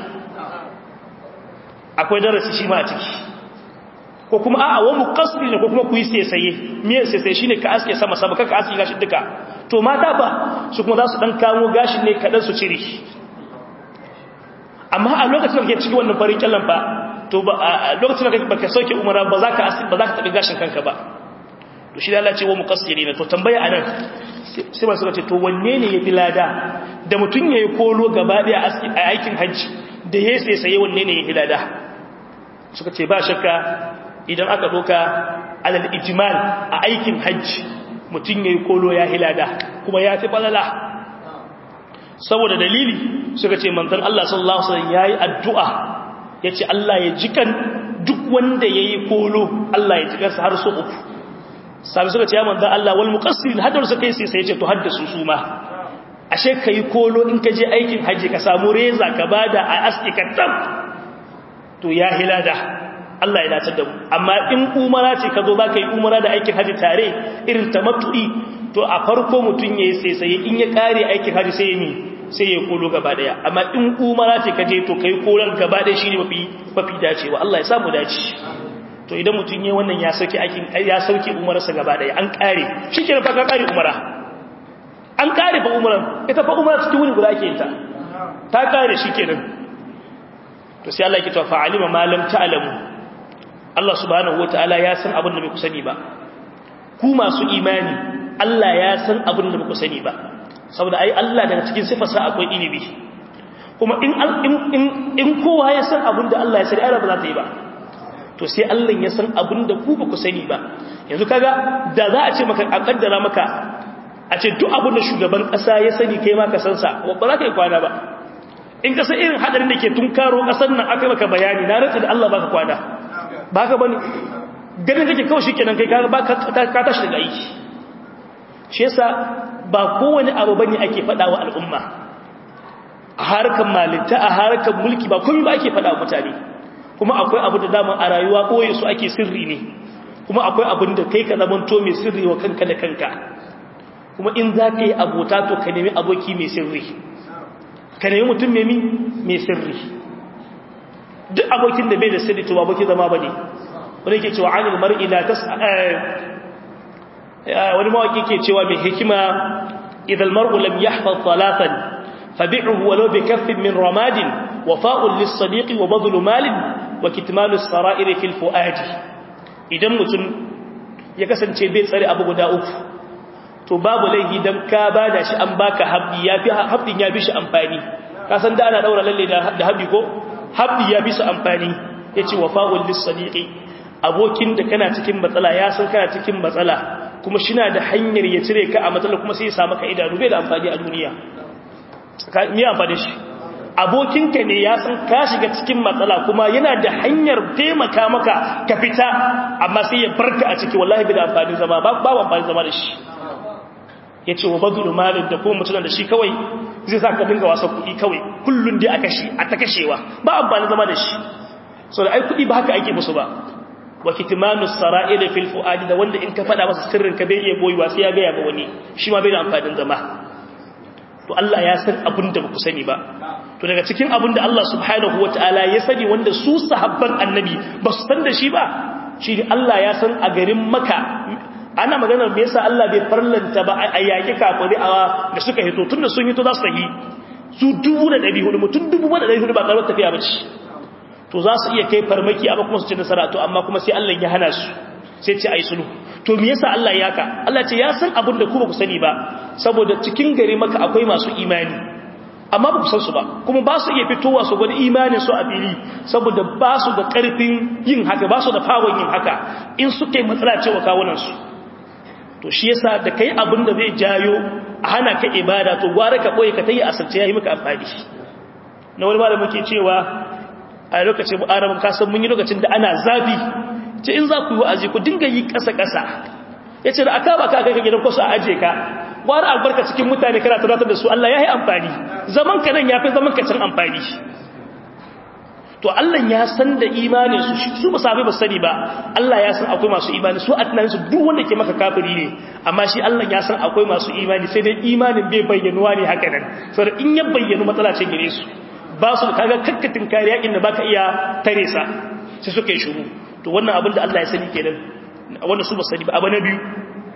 akwai darasi shi ma a ciki ko kuma a'a wa muqassir ne ko kuma ku yi sesaye me sesaye shine ka aske sama sama kaka aski gashin duka to mata fa su kuma za su dan kamo gashin ne kadan su cire amma a lokacin da kake cikin wannan farin kyallan fa to ba a lokacin da baka sauke umara ba za ka asiri ba za ka tabi gashin kanka ba to shi da Allah ce wa muqassirina to tambaya anan sai ba suka ce to wanne ne yafi lada da mutun yayi kolo gaba daya a aikin haji da yayi sai sai wanne ne yafi lada suka ce ba shakka idan aka doka alal ijmal a aikin haji mutun yayi kolo ya hilada kuma ya fi falala saboda dalili suka ce manzon Allah sallallahu alaihi wasallam yayi addu'a yace Allah ya jikan duk wanda yayi kolo Allah ya jikarsa har so uku sabi suka ce ya manzon Allah wal muqassirin hadar su kai sai sai yace to haddasu su ma ashe kai kolo in ka je aikin haji ka samu reza ka bada a astika tab to ya hilada Allah ya dace da mu amma in umara ce ka zo zaka yi umara da aikin haji tare irin tamattu'i to a farko mutun yayi sai sai in ya kare aikin haji sai ya sai ya kolo gaba daya amma in umara ce kaje to kai koran gaba daya shine mafi mafi dacewa Allah ya samu dace to idan mutun yayin wannan ya sauki aikin ya sauki umararsa gaba daya an kare shikenan fa ka kare umara an kare fa umaran ita fa umara cikin wuni guda ake yin ta ta kare shikenan to sai Allah ya kita fa alima ma lam ta'lamu Allah subhanahu wataala ya san abin da bai ku sani ba ku masu imani Allah ya san abin da bai ku sani ba saboda ai Allah daga cikin sifarsa akwai ilimi kuma in in in kowa ya san abin da Allah ya sani ai ba za ta yi ba to sai Allah ya san abin da ku ba ku sani ba yanzu kaga da za a ce maka a kaddara maka a ce duk abin da shugaban kasa ya sani kai ma ka san sa ba za ka yi kwana ba in ka san irin hadarin da ke tunkaro kasar nan aka maka bayani na rantsa da Allah baka kwana baka bane ganin kake kawai shikenan kai ka ka tashi daga aiki shi yasa ba kowane abu bane ake faɗa wa al'umma a harkar malinta a harkar mulki ba komai ba ake faɗa wa mutane kuma akwai abu da dama a rayuwa ɓoye su ake sirri ne kuma akwai abin da kai ka zaman to mai sirri wa kanka da kanka kuma in za ka yi abota to ka nemi aboki mai sirri ka nemi mutum mai sirri duk abokin da bai da sirri to abokin zama ba ne wani ke cewa anil mar'i la tas wani mawaki ke cewa mai hikima idan mar'u lam yahfaz talatan fabi'uhu walau bi kaffin min ramadin wafa'un lis-sadiqi wa badlu malin wa kitmanu as-sara'ir fil fuadi idan mutum ya kasance bai tsare abu guda uku to babu laifi dan ka bada shi an baka habbi yafi habbin ya bi shi amfani ka san da ana daura lalle da habbi ko habbi ya bi su amfani yace wafa'ul lis-sadiqi abokin da kana cikin matsala ya san kana cikin matsala kuma shina da hanyar ya cire ka a matsala kuma sai ya samu ka idanu bai da amfani a duniya me amfani shi abokinka ne ya san ka shiga cikin matsala kuma yana da hanyar taimaka maka ka fita amma sai ya barka a ciki wallahi bai da amfani zama ba ba amfani zama da shi yace wa badru malin da kuma mutunan da shi kawai zai sa ka dinga wasa kuɗi kawai kullun dai a kashi a ta kashewa ba amfani zama da shi so da ai kuɗi ba haka ake musu ba wa kitmanu sara'il fil fuadi da wanda in ka fada masa sirrin ka bai iya boyewa sai ya ga ya ga wani shi ma bai da amfanin zama to Allah ya san abin da baku sani ba to daga cikin abin da Allah subhanahu wataala ya sani wanda su sahabban annabi ba su san da shi ba shi ne Allah ya san a garin Makka ana maganar me yasa Allah bai farlanta ba a yaki kafiri a da suka hito tunda sun hito za su yi su 1400 mutum 1400 ba karar tafiya ba ce to za su iya kai farmaki amma kuma su ci nasara to amma kuma sai Allah ya hana su sai ce ai sulhu to me yasa Allah ya ka Allah ce ya san abin da ku ba ku sani ba saboda cikin gari maka akwai masu imani amma ba ku san su ba kuma ba su iya fitowa su gwada imanin su a fili saboda ba su da karfin yin haka ba su da fawon yin haka in suka yi matsala cewa kawunan su to shi yasa da kai abin da zai jayo a hana ka ibada to gwara ka boye ka tayi asirce yayi maka amfani na wani malamin ke cewa a lokacin arabin kasan mun yi lokacin da ana zafi ce in za ku yi wa'azi ku dinga yi ƙasa-ƙasa ya ce da aka ba ka kai gidan kwasu a aje ka wani albarka cikin mutane kana tunatar da su Allah ya yi amfani zaman ka nan ya fi zaman ka can amfani to Allah ya san da imanin su su ba sabai ba sani ba Allah ya san akwai masu imani su a tunanin su duk wanda ke maka kafiri ne amma shi Allah ya san akwai masu imani sai dai imanin bai bayyanuwa ne haka nan saboda in ya bayyanu matsala ce gare su ba su kaga kakkatin kariya inda baka iya tare sa sai suka yi shuru to wannan abin da Allah ya sani kenan wanda su ba sani ba abu na biyu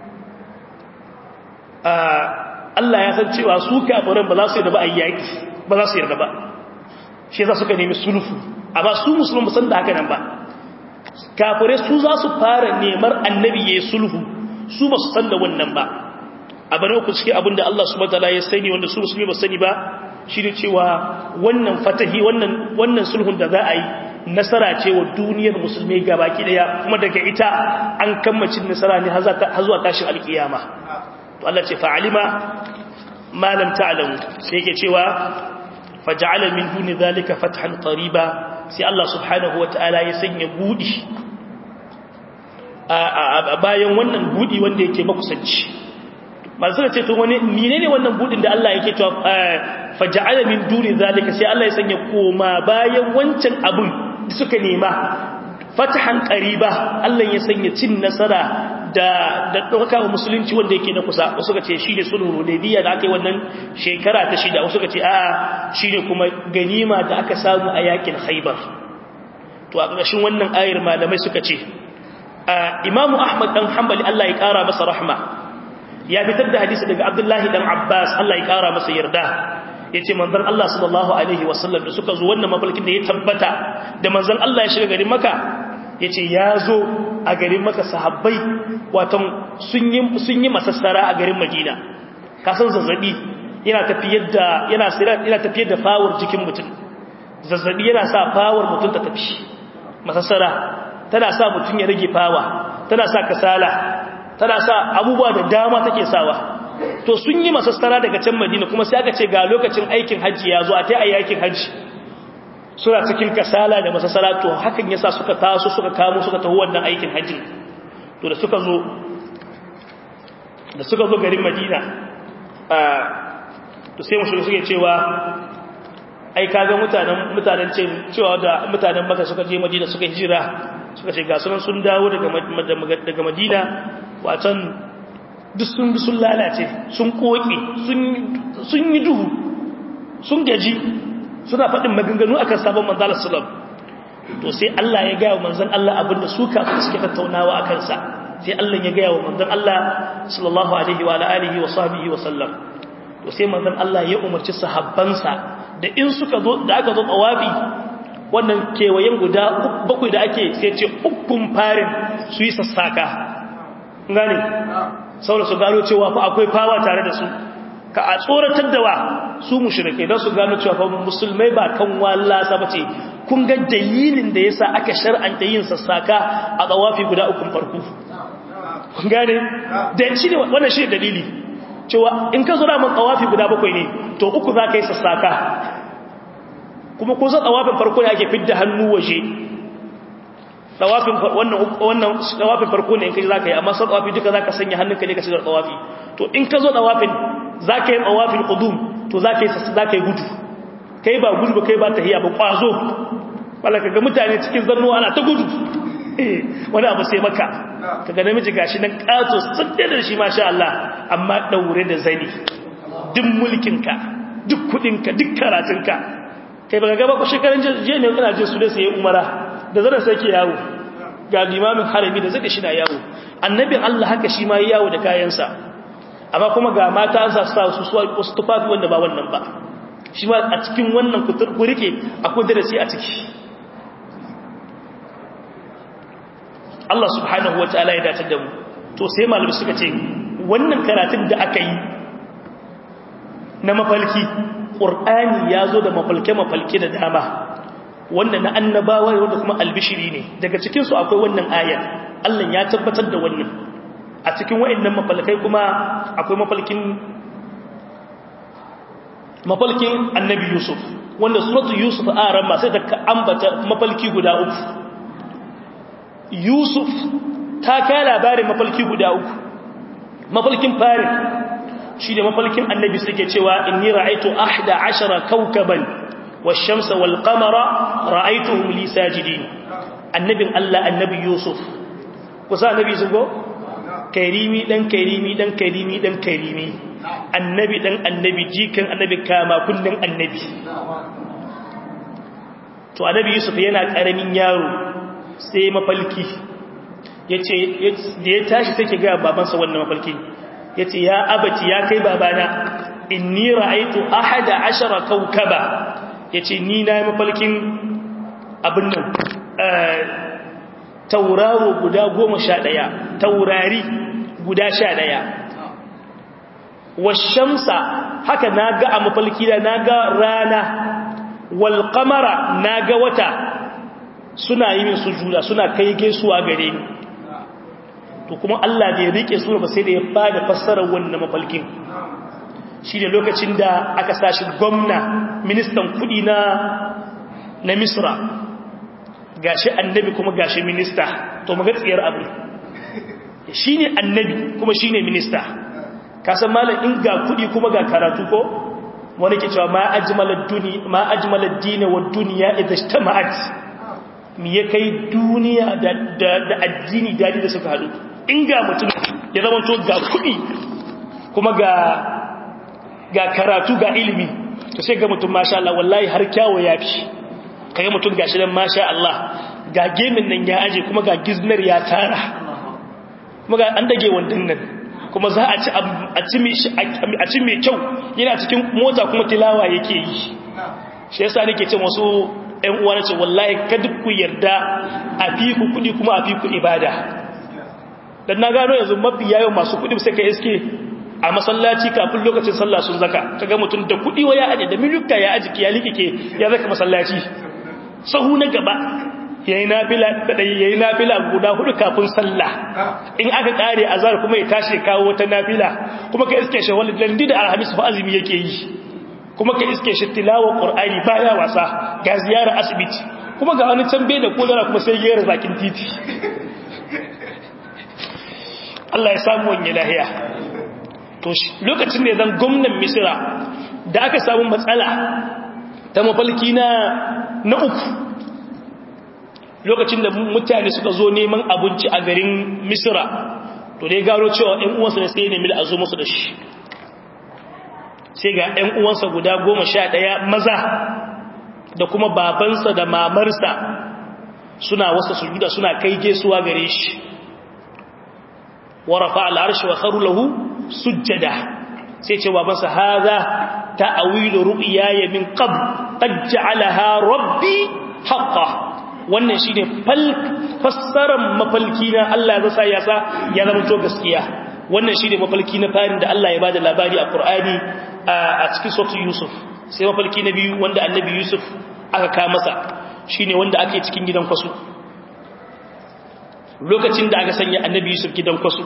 Allah ya san cewa su kafiran ba za su yarda ba ayyaki ba za su yarda ba shi yasa suka nemi sulhu amma su musulmi san da haka nan ba kafirai su za su fara nemar annabi ya sulhu su ba su san da wannan ba abu na uku cikin abin da Allah subhanahu wataala ya sani wanda su musulmi ba sani ba shi ne cewa wannan fatahi wannan wannan sulhun da za a yi nasara ce wa duniyar musulmi gabaki daya kuma daga ita an kammacin nasara ne har zuwa tashin alkiyama to Allah ce fa'alima ma lam ta'lamu sai yake cewa faj'ala min duni zalika fathan qariba sai Allah subhanahu wataala ya sanya budi a bayan wannan budi wanda yake makusanci masu da ce to wani menene wannan budin da Allah yake cewa faj'ala min duni zalika sai Allah ya sanya koma bayan wancan abun da suka nema fatahan qariba Allah ya sanya cin nasara da da dauka wa musulunci wanda yake na kusa wasu suka ce shine sulhu hudaybiya da aka yi wannan shekara ta shida wasu suka ce a'a shine kuma ganima da aka samu a yakin Khaibar to a ƙarshen wannan ayar malamai suka ce Imam Ahmad dan Hanbali Allah ya kara masa rahma ya fitar da hadisi daga Abdullahi dan Abbas Allah ya kara masa yarda yace manzon Allah sallallahu alaihi wasallam da suka zo wannan mafalkin da ya tabbata da manzon Allah ya shiga garin Makka yace ya zo a garin Makka sahabbai watan sun yi sun yi masassara a garin Madina ka san zazzabi yana tafiyar da yana yana tafiyar da fawar jikin mutum zazzabi yana sa fawar mutum ta tafi masassara tana sa mutum ya rage fawa tana sa kasala tana sa abubuwa da dama take sawa to sun yi masassara daga can madina kuma sai aka ce ga lokacin aikin hajji ya zo a ta yi aikin hajji suna cikin kasala da masassara to hakan yasa suka taso suka kamo suka taho wannan aikin hajji to da suka zo da suka zo garin madina to sai mushriku suke cewa ai kaga mutanen mutanen ce cewa da mutanen maka suka je madina suka hijira suka ce ga sunan sun dawo daga daga madina watan duk sun sun lalace sun koke sun yi duhu sun gaji suna faɗin maganganu akan sabon manzala sallam to sai Allah ya gaya wa manzan Allah abinda su kafin suke tattaunawa a kansa sai Allah ya gaya wa manzan Allah sallallahu alaihi wa alihi wa sahbihi wa sallam to sai manzan Allah ya umarci sahabbansa da in suka zo da aka zo tsawabi wannan kewayen guda bakwai da ake sai ce ukun farin su yi sassaka gane saboda su gano cewa fa akwai fawa tare da su ka a tsoratar da wa su mushrike don su gano cewa fa musulmai ba kan wallasa bace kun ga dalilin da yasa aka shar'anta yin sassaka a tsawafi guda uku farko kun gane da shi ne wannan shi dalili cewa in ka zura mun tsawafi guda bakwai ne to uku za ka yi sassaka kuma ko sa tsawafin farko ne ake fidda hannu waje tsawafin wannan wannan tsawafin farko ne in kai zaka yi amma sa tsawafi duka zaka sanya hannunka ne ka shiga tsawafi to in ka zo tsawafin zaka yi tsawafin qudum to zaka yi zaka yi gudu kai ba gudu ba kai ba tahiya ba kwazo wala kaga mutane cikin zannuwa ana ta gudu wani abu sai maka kaga namiji gashi nan kato sadda da shi masha Allah amma daure da zani duk mulkinka duk kudinka duk karatunka kai baka gaba ko shekaran je ne kana jin su da sai umara da zara sai ke yawo ga limamin harami da zaka shi na yawo annabin Allah haka shi ma yi yawo da kayansa amma kuma ga mata an sa su su wasu tufafi wanda ba wannan ba shi ma a cikin wannan kutur kurike akwai darasi a ciki Allah subhanahu wataala ya dace da mu to sai malami suka ce wannan karatun da aka yi na mafalki ƙur'ani ya zo da mafalke-mafalke da dama wanda na annabawa wanda kuma albishiri ne daga cikinsu akwai wannan ayar Allah ya tabbatar da wannan a cikin wa'annan mafalkai kuma akwai mafalkin mafalkin annabi yusuf wanda suratu yusuf a ran sai ta ambata mafalki guda uku yusuf ta kai labarin mafalki guda uku mafalkin farin shi da mafalkin annabi suke cewa inni ra'aitu ahda ashara kawkaban wash-shamsa wal-qamara ra'aituhum li sajidin annabin Allah annabi Yusuf kusa annabi zugo karimi dan karimi dan karimi dan karimi annabi dan annabi jikan annabi kama kullun annabi to annabi Yusuf yana karamin yaro sai mafalki yace da ya tashi sai ke ga babansa wannan mafalki ya ce ya abaci ya kai babana inni ra'aitu ahada ashara kaukaba ya ce ni na yi mafalkin abin nan tauraro guda goma sha ɗaya taurari guda sha ɗaya washamsa haka na ga a mafalki da na ga rana walƙamara na ga wata suna yi min sujuda suna kai gaisuwa gare ni to kuma Allah bai rike sura ba sai da ya bada fassarar wannan mafalkin shi da lokacin da aka sashi gwamna ministan kudi na na Misra gashi annabi kuma gashi minista to maga tsiyar abu shine annabi kuma shine minista kasan malam in ga kudi kuma ga karatu ko wani ke cewa ma ajmalad duni ma ajmalad din wa dunya idha ijtama'at mi ya kai duniya da da addini dadi da suka hadu in ga mutum ya zama to ga kuɗi kuma ga ga karatu ga ilimi to sai ga mutum masha Allah wallahi har kyawo ya fi kaga mutum gashi nan masha Allah ga gemin nan ya aje kuma ga giznar ya tara kuma ga an dage wandan nan kuma za a ci a ci mai kyau yana cikin mota kuma tilawa yake yi shi yasa nake ce wasu ƴan uwa na ce wallahi kada ku yarda a fi ku kuɗi kuma a fi ku ibada dan na gano yanzu mafi yayin masu kudi sai ka iske a masallaci kafin lokacin sallah sun zaka kaga mutum da kudi waya aje da milukka ya aji ya likike ya zaka masallaci sahu na gaba yayi nafila da yayi nafila guda hudu kafin sallah in aka kare azar kuma ya tashi kawo wata nafila kuma ka iske shi wani landi da alhamis fa azumi yake yi kuma ka iske shi tilawa qur'ani baya wasa ga ziyara asibiti kuma ga wani tambaye da kodara kuma sai gera zakin titi Allah ya samu wani lahiya to lokacin da zan gwamnan misira da aka samu matsala ta mafalki na na uku lokacin da mutane suka zo neman abinci a garin misira to dai gano cewa ‘yan uwansa da sai nemi da a zo musu da shi sai ga ‘yan uwansa guda goma sha ɗaya maza da kuma babansa da mamarsa suna wasa sujuda suna kai gesuwa gare shi warafa al'arshi wa kharu lahu sujjada sai ce babansa haza ta'awilu ru'yaya min qabl qad ja'alaha rabbi haqqan wannan shine fassarar mafalki na Allah ya sa ya sa ya zama to gaskiya wannan shine mafalki na farin da Allah ya bada labari a Qur'ani a cikin suratul Yusuf sai mafalki na biyu wanda annabi Yusuf aka ka masa shine wanda ake cikin gidan kwasu lokacin da aka sanya annabi Yusuf gidan kwasu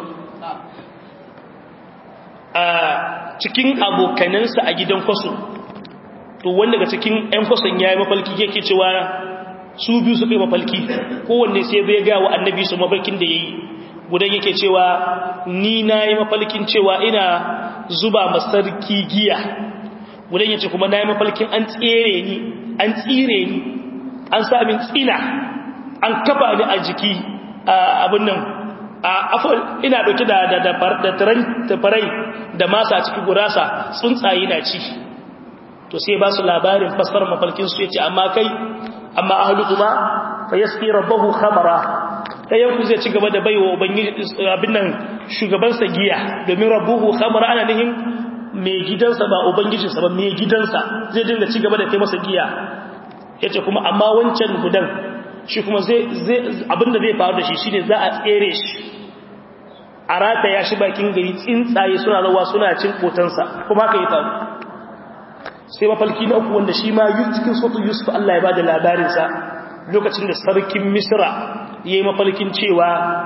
a cikin abokanansa a gidan kwasu to wanda daga cikin ƴan kwason yayi mafalki yake cewa su biyu su kai mafalki kowanne sai zai ga wa annabi su mafalkin da yayi gudan yake cewa ni nayi mafalkin cewa ina zuba masarki giya gudan yace kuma nayi mafalkin an tsere ni an tsire ni an sa min tsina an kafa ni a jiki abin nan a afal ina dauke da da da tafarai da masa a cikin gurasa tsuntsaye na ci to sai ba su labarin fassarar mafalkin su yace amma kai amma ahlukuma fa yasqi rabbahu khamara dayan ku zai ci gaba da baiwa ubangiji abin nan shugaban sa giya domin rabbuhu khamara ana nihin mai gidansa ba ubangijinsa ba mai gidansa zai dinga ci gaba da kai masa giya yace kuma amma wancan gudan shi kuma zai zai abinda zai faru da shi shine za a tsere shi a rata ya shi bakin gari tsuntsaye suna rawa suna cin kotansa kuma haka ya faru sai mafalki na uku wanda shi ma yi cikin sotu yusuf Allah ya ba da labarinsa lokacin da sarkin misra ya yi mafalkin cewa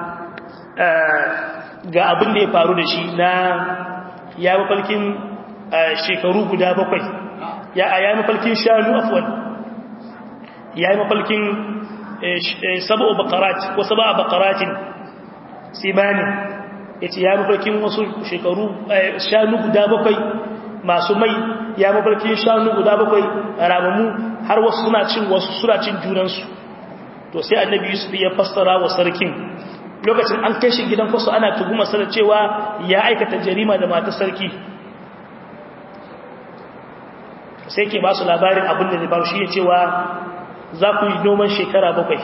ga abin da ya faru da shi na ya mafalkin shekaru guda bakwai ya yi mafalkin shanu afwan ya yi mafalkin sabo bakarat ko saba bakaratin simani ya ce ya yi mafalkin wasu shekaru shanu guda bakwai masu mai ya mafarkin shanu guda bakwai ramamu har wasu suna cin wasu suna cin junansu to sai annabi yusuf ya fassara wa sarkin lokacin an kai shi gidan kwasu ana tuhuma sanar cewa ya aikata jarima da matar sarki sai ke ba su labarin abin da zai ba shi ya cewa za ku yi noman shekara bakwai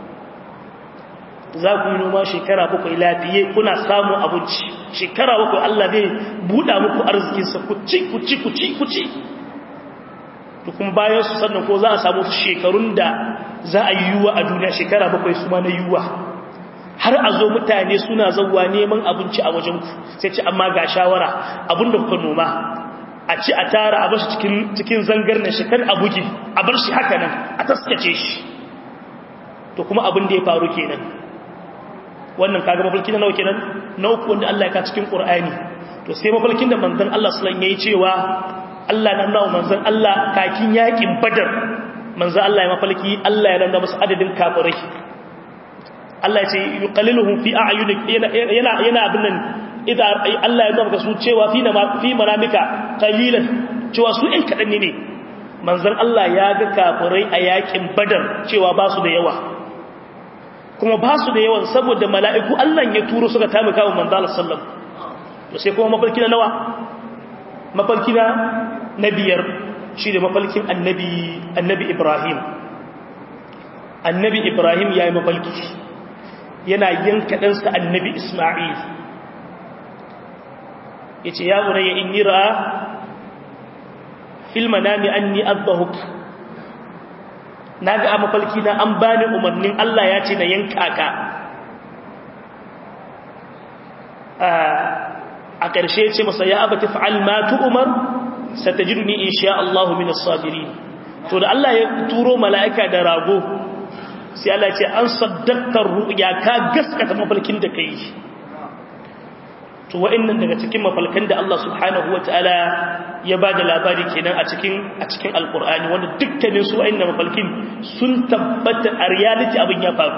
za ku yi noma shekara bakwai lafiye kuna samun abinci shekara bakwai Allah zai buɗa muku arzikinsa ku ci ku ci ku ci ku ci tukun bayan su sannan ko za a samu shekarun da za a yi yiwuwa a duniya shekara bakwai su ma na yiwuwa har a zo mutane suna zauwa neman abinci a wajenku sai ce amma ga shawara abin da kuka noma a ci a tara a bashi cikin zangar na shekar a bugi a bar shi haka nan a taskace shi to kuma abin da ya faru kenan wannan kaga mafarki na nawa kenan na uku wanda Allah ya ka cikin Qur'ani to sai mafarkin da manzon Allah sallallahu alaihi yayi cewa Allah nan nawa manzon Allah kakin yakin Badar manzon Allah ya mafarki Allah ya nuna musu adadin kafirai Allah ya ce yuqalliluhum fi a'yunik yana yana yana abin nan idan Allah ya nuna su cewa fi fi manamika qalilan cewa su ɗan kadan ne manzon Allah ya ga kafirai a yakin Badar cewa ba su da yawa kuma ba su da yawan saboda mala'iku Allah ya turo suka taimaka wa manzala sallam to sai kuma mafarki na nawa mafarki na na biyar shi da mafarkin annabi annabi Ibrahim annabi Ibrahim ya yi mafarki yana yanka ɗansa annabi Ismail ya ce ya wuraya in yi ra'a fil manami anni adbahuk na ga a mafalki na an bani umarnin Allah ya ce na yanka ka a ƙarshe ce masa ya abata fa'al ma tu umar satajiduni insha Allah min as-sabirin to da Allah ya turo mala'ika da rago sai Allah ya ce an saddaqta ru'ya ka gaskata mafalkin da kai to wa'annan daga cikin mafalkan da Allah subhanahu wataala ya ba da labari kenan a cikin a cikin alkur'ani wanda dukkanin su wa'annan mafalkin sun tabbata a reality abin ya faru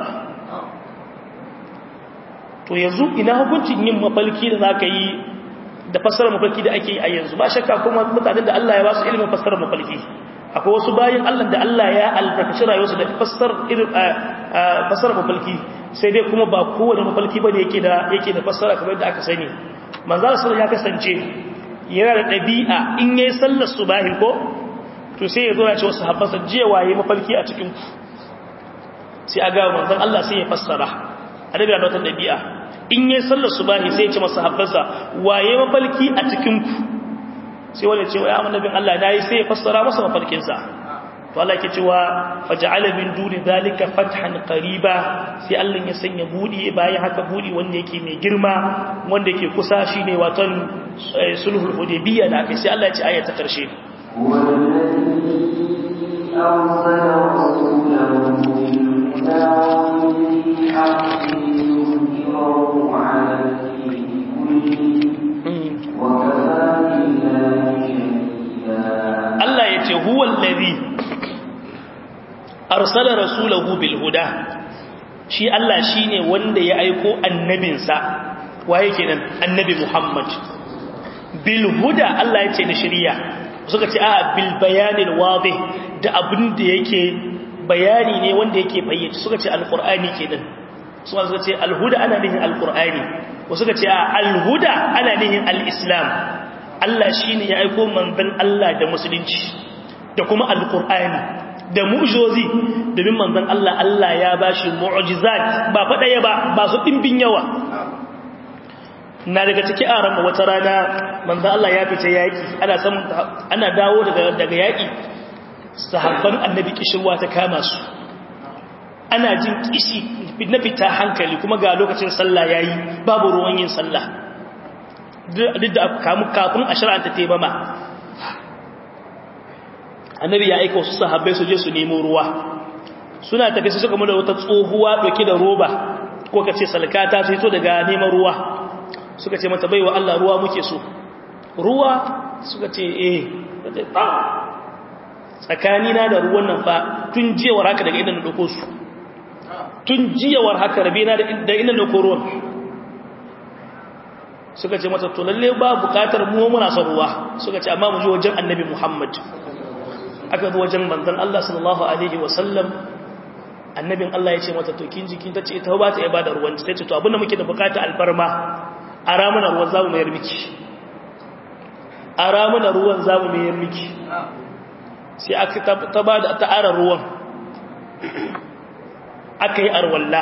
to yanzu ina hukuncin yin mafalki da zaka yi da fassarar mafalki da ake yi a yanzu ba shakka kuma mutanen da Allah ya ba su ilimin fassarar mafalki akwai wasu bayan Allah da Allah ya albarkaci rayuwarsu da fassar irin fassarar mafalki sai dai kuma ba kowane mafalki bane yake da yake da fassara kamar yadda aka sani manzo sallallahu ya kasance yana da ɗabi'a in yayi sallar subahi ko to sai ya zo ya ce wasu habbasa jiya waye mafalki a cikin ku sai a ga manzon Allah sai ya fassara annabi da wata ɗabi'a in yayi sallar subahi sai ya ce masa habbasa waye mafalki a cikin ku sai wanda ce ya annabin Allah nayi sai ya fassara masa mafalkin sa to Allah ke cewa faj'ala min duni zalika fathan qariba sai Allah ya sanya budi bayan haka budi wanda yake mai girma wanda yake kusa shine watan sulhul hudaybiyya da aka sai Allah ya ce aya ta karshe Allah ya ce huwa allazi arsala rasulahu bil huda shi Allah shine wanda ya aiko annabinsa waye kenan annabi Muhammad bil huda Allah ya ce da shari'a suka ce a bil bayanil wadih da abin da yake bayani ne wanda yake fayyace suka ce alqur'ani kenan suka suka ce alhuda ana nihin alqur'ani wasu suka ce a alhuda ana nihin alislam Allah shine ya aiko manzon Allah da musulunci da kuma alqur'ani da mu'jizozi domin manzon Allah Allah ya bashi mu'jizat ba fa daya ba ba su dimbin yawa na daga ciki a ran wata rana manzon Allah ya fita yaki ana samun ana dawo daga daga yaki sahabban annabi kishirwa ta kama su ana jin kishi na fita hankali kuma ga lokacin sallah yayi babu ruwan yin sallah duk da kamu kafin a shar'anta taimama annabi ya aika wasu sahabbai su je su nemo ruwa suna tafi su suka mula wata tsohuwa dauke da roba ko ka ce salkata su hito daga neman ruwa suka ce mata baiwa Allah ruwa muke so ruwa suka ce eh tsakanina da ruwan nan fa tun jiyawar haka daga inda na dauko su tun jiyawar haka rabe na da inda na dauko ruwan suka ce mata to lalle ba bukatar mu muna son ruwa suka ce amma mu je wajen annabi Muhammad aka zo wajen manzon Allah sallallahu alaihi wasallam annabin Allah ya ce mata to kin jikin tace ita ba ta ibada ruwan sai ce to abinda muke da bukata alfarma ara mana ruwan zamu mayar miki ara mana ruwan zamu mayar miki sai aka ta ba da ta ara ruwan aka yi arwalla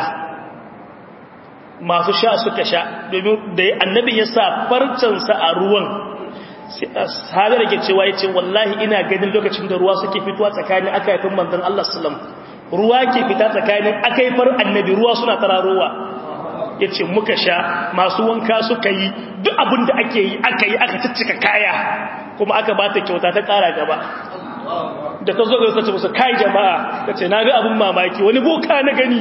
masu sha suka sha domin da annabin ya sa farcansa a ruwan sahabar da ke cewa ya ce wallahi ina ganin lokacin da ruwa suke fitowa tsakanin aka haifin manzan Allah salam ruwa ke fita tsakanin aka haifar annabi ruwa suna tararowa ya ce muka sha masu wanka suka yi duk abin da ake yi aka yi aka ciccika kaya kuma aka ba ta kyauta ta kara gaba da ta zo ga sace musu kai jama'a ta ce na ga abin mamaki wani boka na gani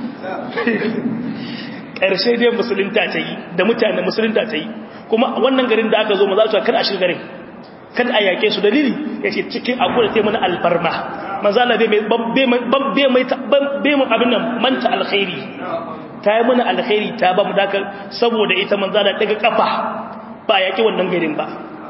ƙarshe dai musulunta ta yi da mutane musulunta ta yi kuma wannan garin da aka zo maza su kada a shiga garin kada a yake su dalili ya ce cikin abu da ta mana alfarma mazala bai mai abin nan manta alkhairi ta yi mana alkhairi ta ba mu dakar saboda ita manzala daga kafa ba a yaki wannan garin ba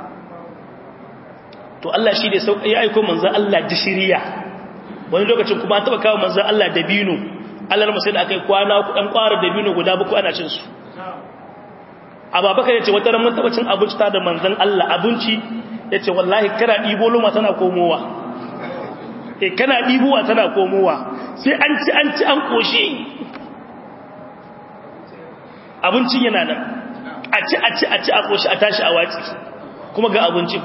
to Allah shi ne ya aiko manzan Allah da shiriya wani lokacin kuma an taba kawo manzan Allah da binu Allah masai da aka yi kwana kudan kwara da binu guda buku ana cin su ababakar ya ce wata ramin taba cin abinci ta da manzan Allah abinci ya ce wallahi kana ɗibo luma tana komowa e kana ɗibowa tana komowa sai an ci an ci an ƙoshi abincin yana nan a ci a ci a ci a ƙoshi a tashi a watsi kuma ga abincin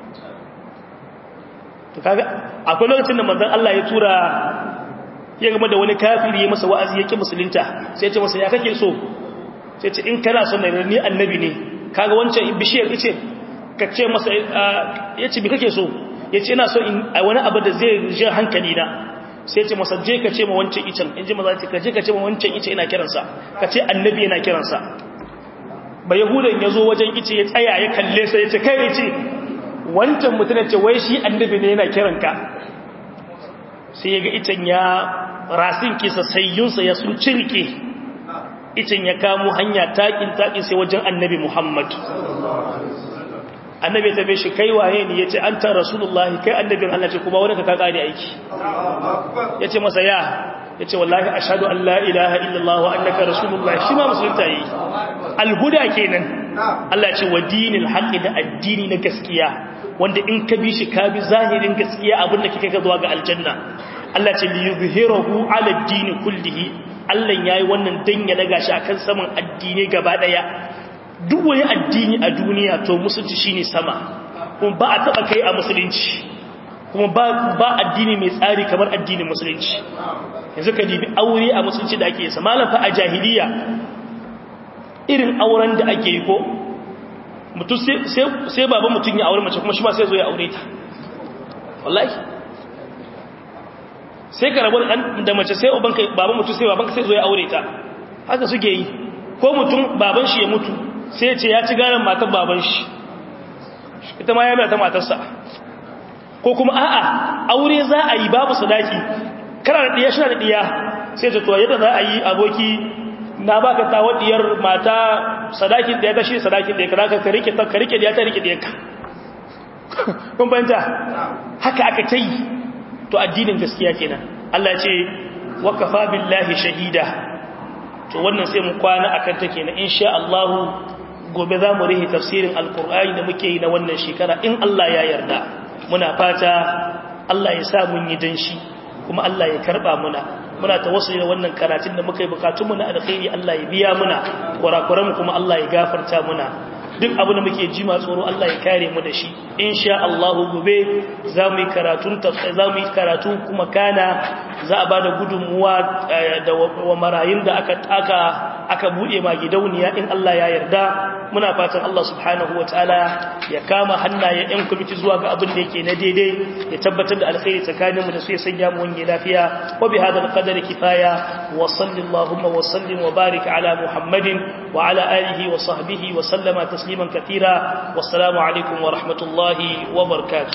to kaga akwai lokacin da manzan Allah ya tura ya gama da wani kafiri ya masa wa'azi ya ƙi musulunta sai ce masa ya kake so sai ce in kana son na ni annabi ne kaga wancan bishiyar ice ka ce masa ya ce bi kake so ya ce ina so in a wani abu da zai jin hankali na sai ce masa je ka ce ma wancan icen in ji maza ce ka je ka ce ma wancan ice ina kiransa ka ce annabi yana kiransa ba yahudan ya zo wajen ice ya tsaya ya kalle sa ya ce kai ya ce wancan mutum ya ce wai shi annabi ne yana kiranka sai ya ga icen ya rasin kisa sayyunsa ya sun cirke icen ya kamo hanya takin takin sai wajen annabi muhammad annabi ta bai shi kai waye ne yace anta rasulullahi kai annabin Allah ce kuma wani ka ka kare aiki yace masa ya yace wallahi ashhadu an la ilaha illallah wa annaka rasulullahi shi ma musulunta yi alhuda kenan Allah ce wa dinil haqqi da addini na gaskiya wanda in ka bi shi ka bi zahirin gaskiya abin da kike ka zuwa ga aljanna Allah ce li yuzhirahu ala ad-din kullihi Allah yayi wannan dan ya daga shi akan saman addini gaba daya duk wani addini a duniya to musulunci shine sama kuma ba a taba kai a musulunci kuma ba ba addini mai tsari kamar addinin musulunci yanzu ka dibi aure a musulunci da ake yi malam fa a jahiliya irin auren da ake yi ko mutum sai baban mutum ya aure mace kuma shi ma sai zo ya aure ta wallahi sai ka rabu da mace sai ubanka baban mutum sai babanka sai zo ya aure ta haka suke yi ko mutum baban shi ya mutu sai ya ce ya ci garan matar baban shi ita ma ya mai ta matarsa ko kuma a'a aure za a yi babu sadaki kana da diya shi da diya sai ta to yadda za a yi aboki na baka ta wadiyar mata sadakin da ya tashi sadakin da ya kada ka rike ta ka rike da ya ta rike da ka kun fahimta haka aka ta yi to addinin gaskiya kenan Allah ya ce wa kafa billahi shahida to wannan sai mu kwana akan ta kenan insha Allah gobe za mu rihi tafsirin alkur'ani da muke yi na wannan shekara in Allah ya yarda muna fata Allah ya sa mun yi danshi kuma Allah ya karba muna muna tawassuli da wannan karatun da muka yi bukatun mu na alkhairi Allah ya biya muna kurakuran kuma Allah ya gafarta muna duk abu da muke ji ma tsoro Allah ya kare mu da shi insha Allah gobe za mu yi karatun za mu yi karatu kuma kana za a bada gudunmuwa da wa marayun da aka aka aka bude ma gidauniya in Allah ya yarda muna fatan Allah subhanahu wataala ya kama hannaye yan kwamiti zuwa ga abin da yake na daidai ya tabbatar da alkhairi tsakaninmu da su ya sanya mu wani lafiya wa bi hadal qadari kifaya wa sallallahu wa sallim wa barik ala muhammadin wa ala alihi wa sahbihi wa sallama tasliman katira wassalamu alaikum wa rahmatullahi wa barakatuh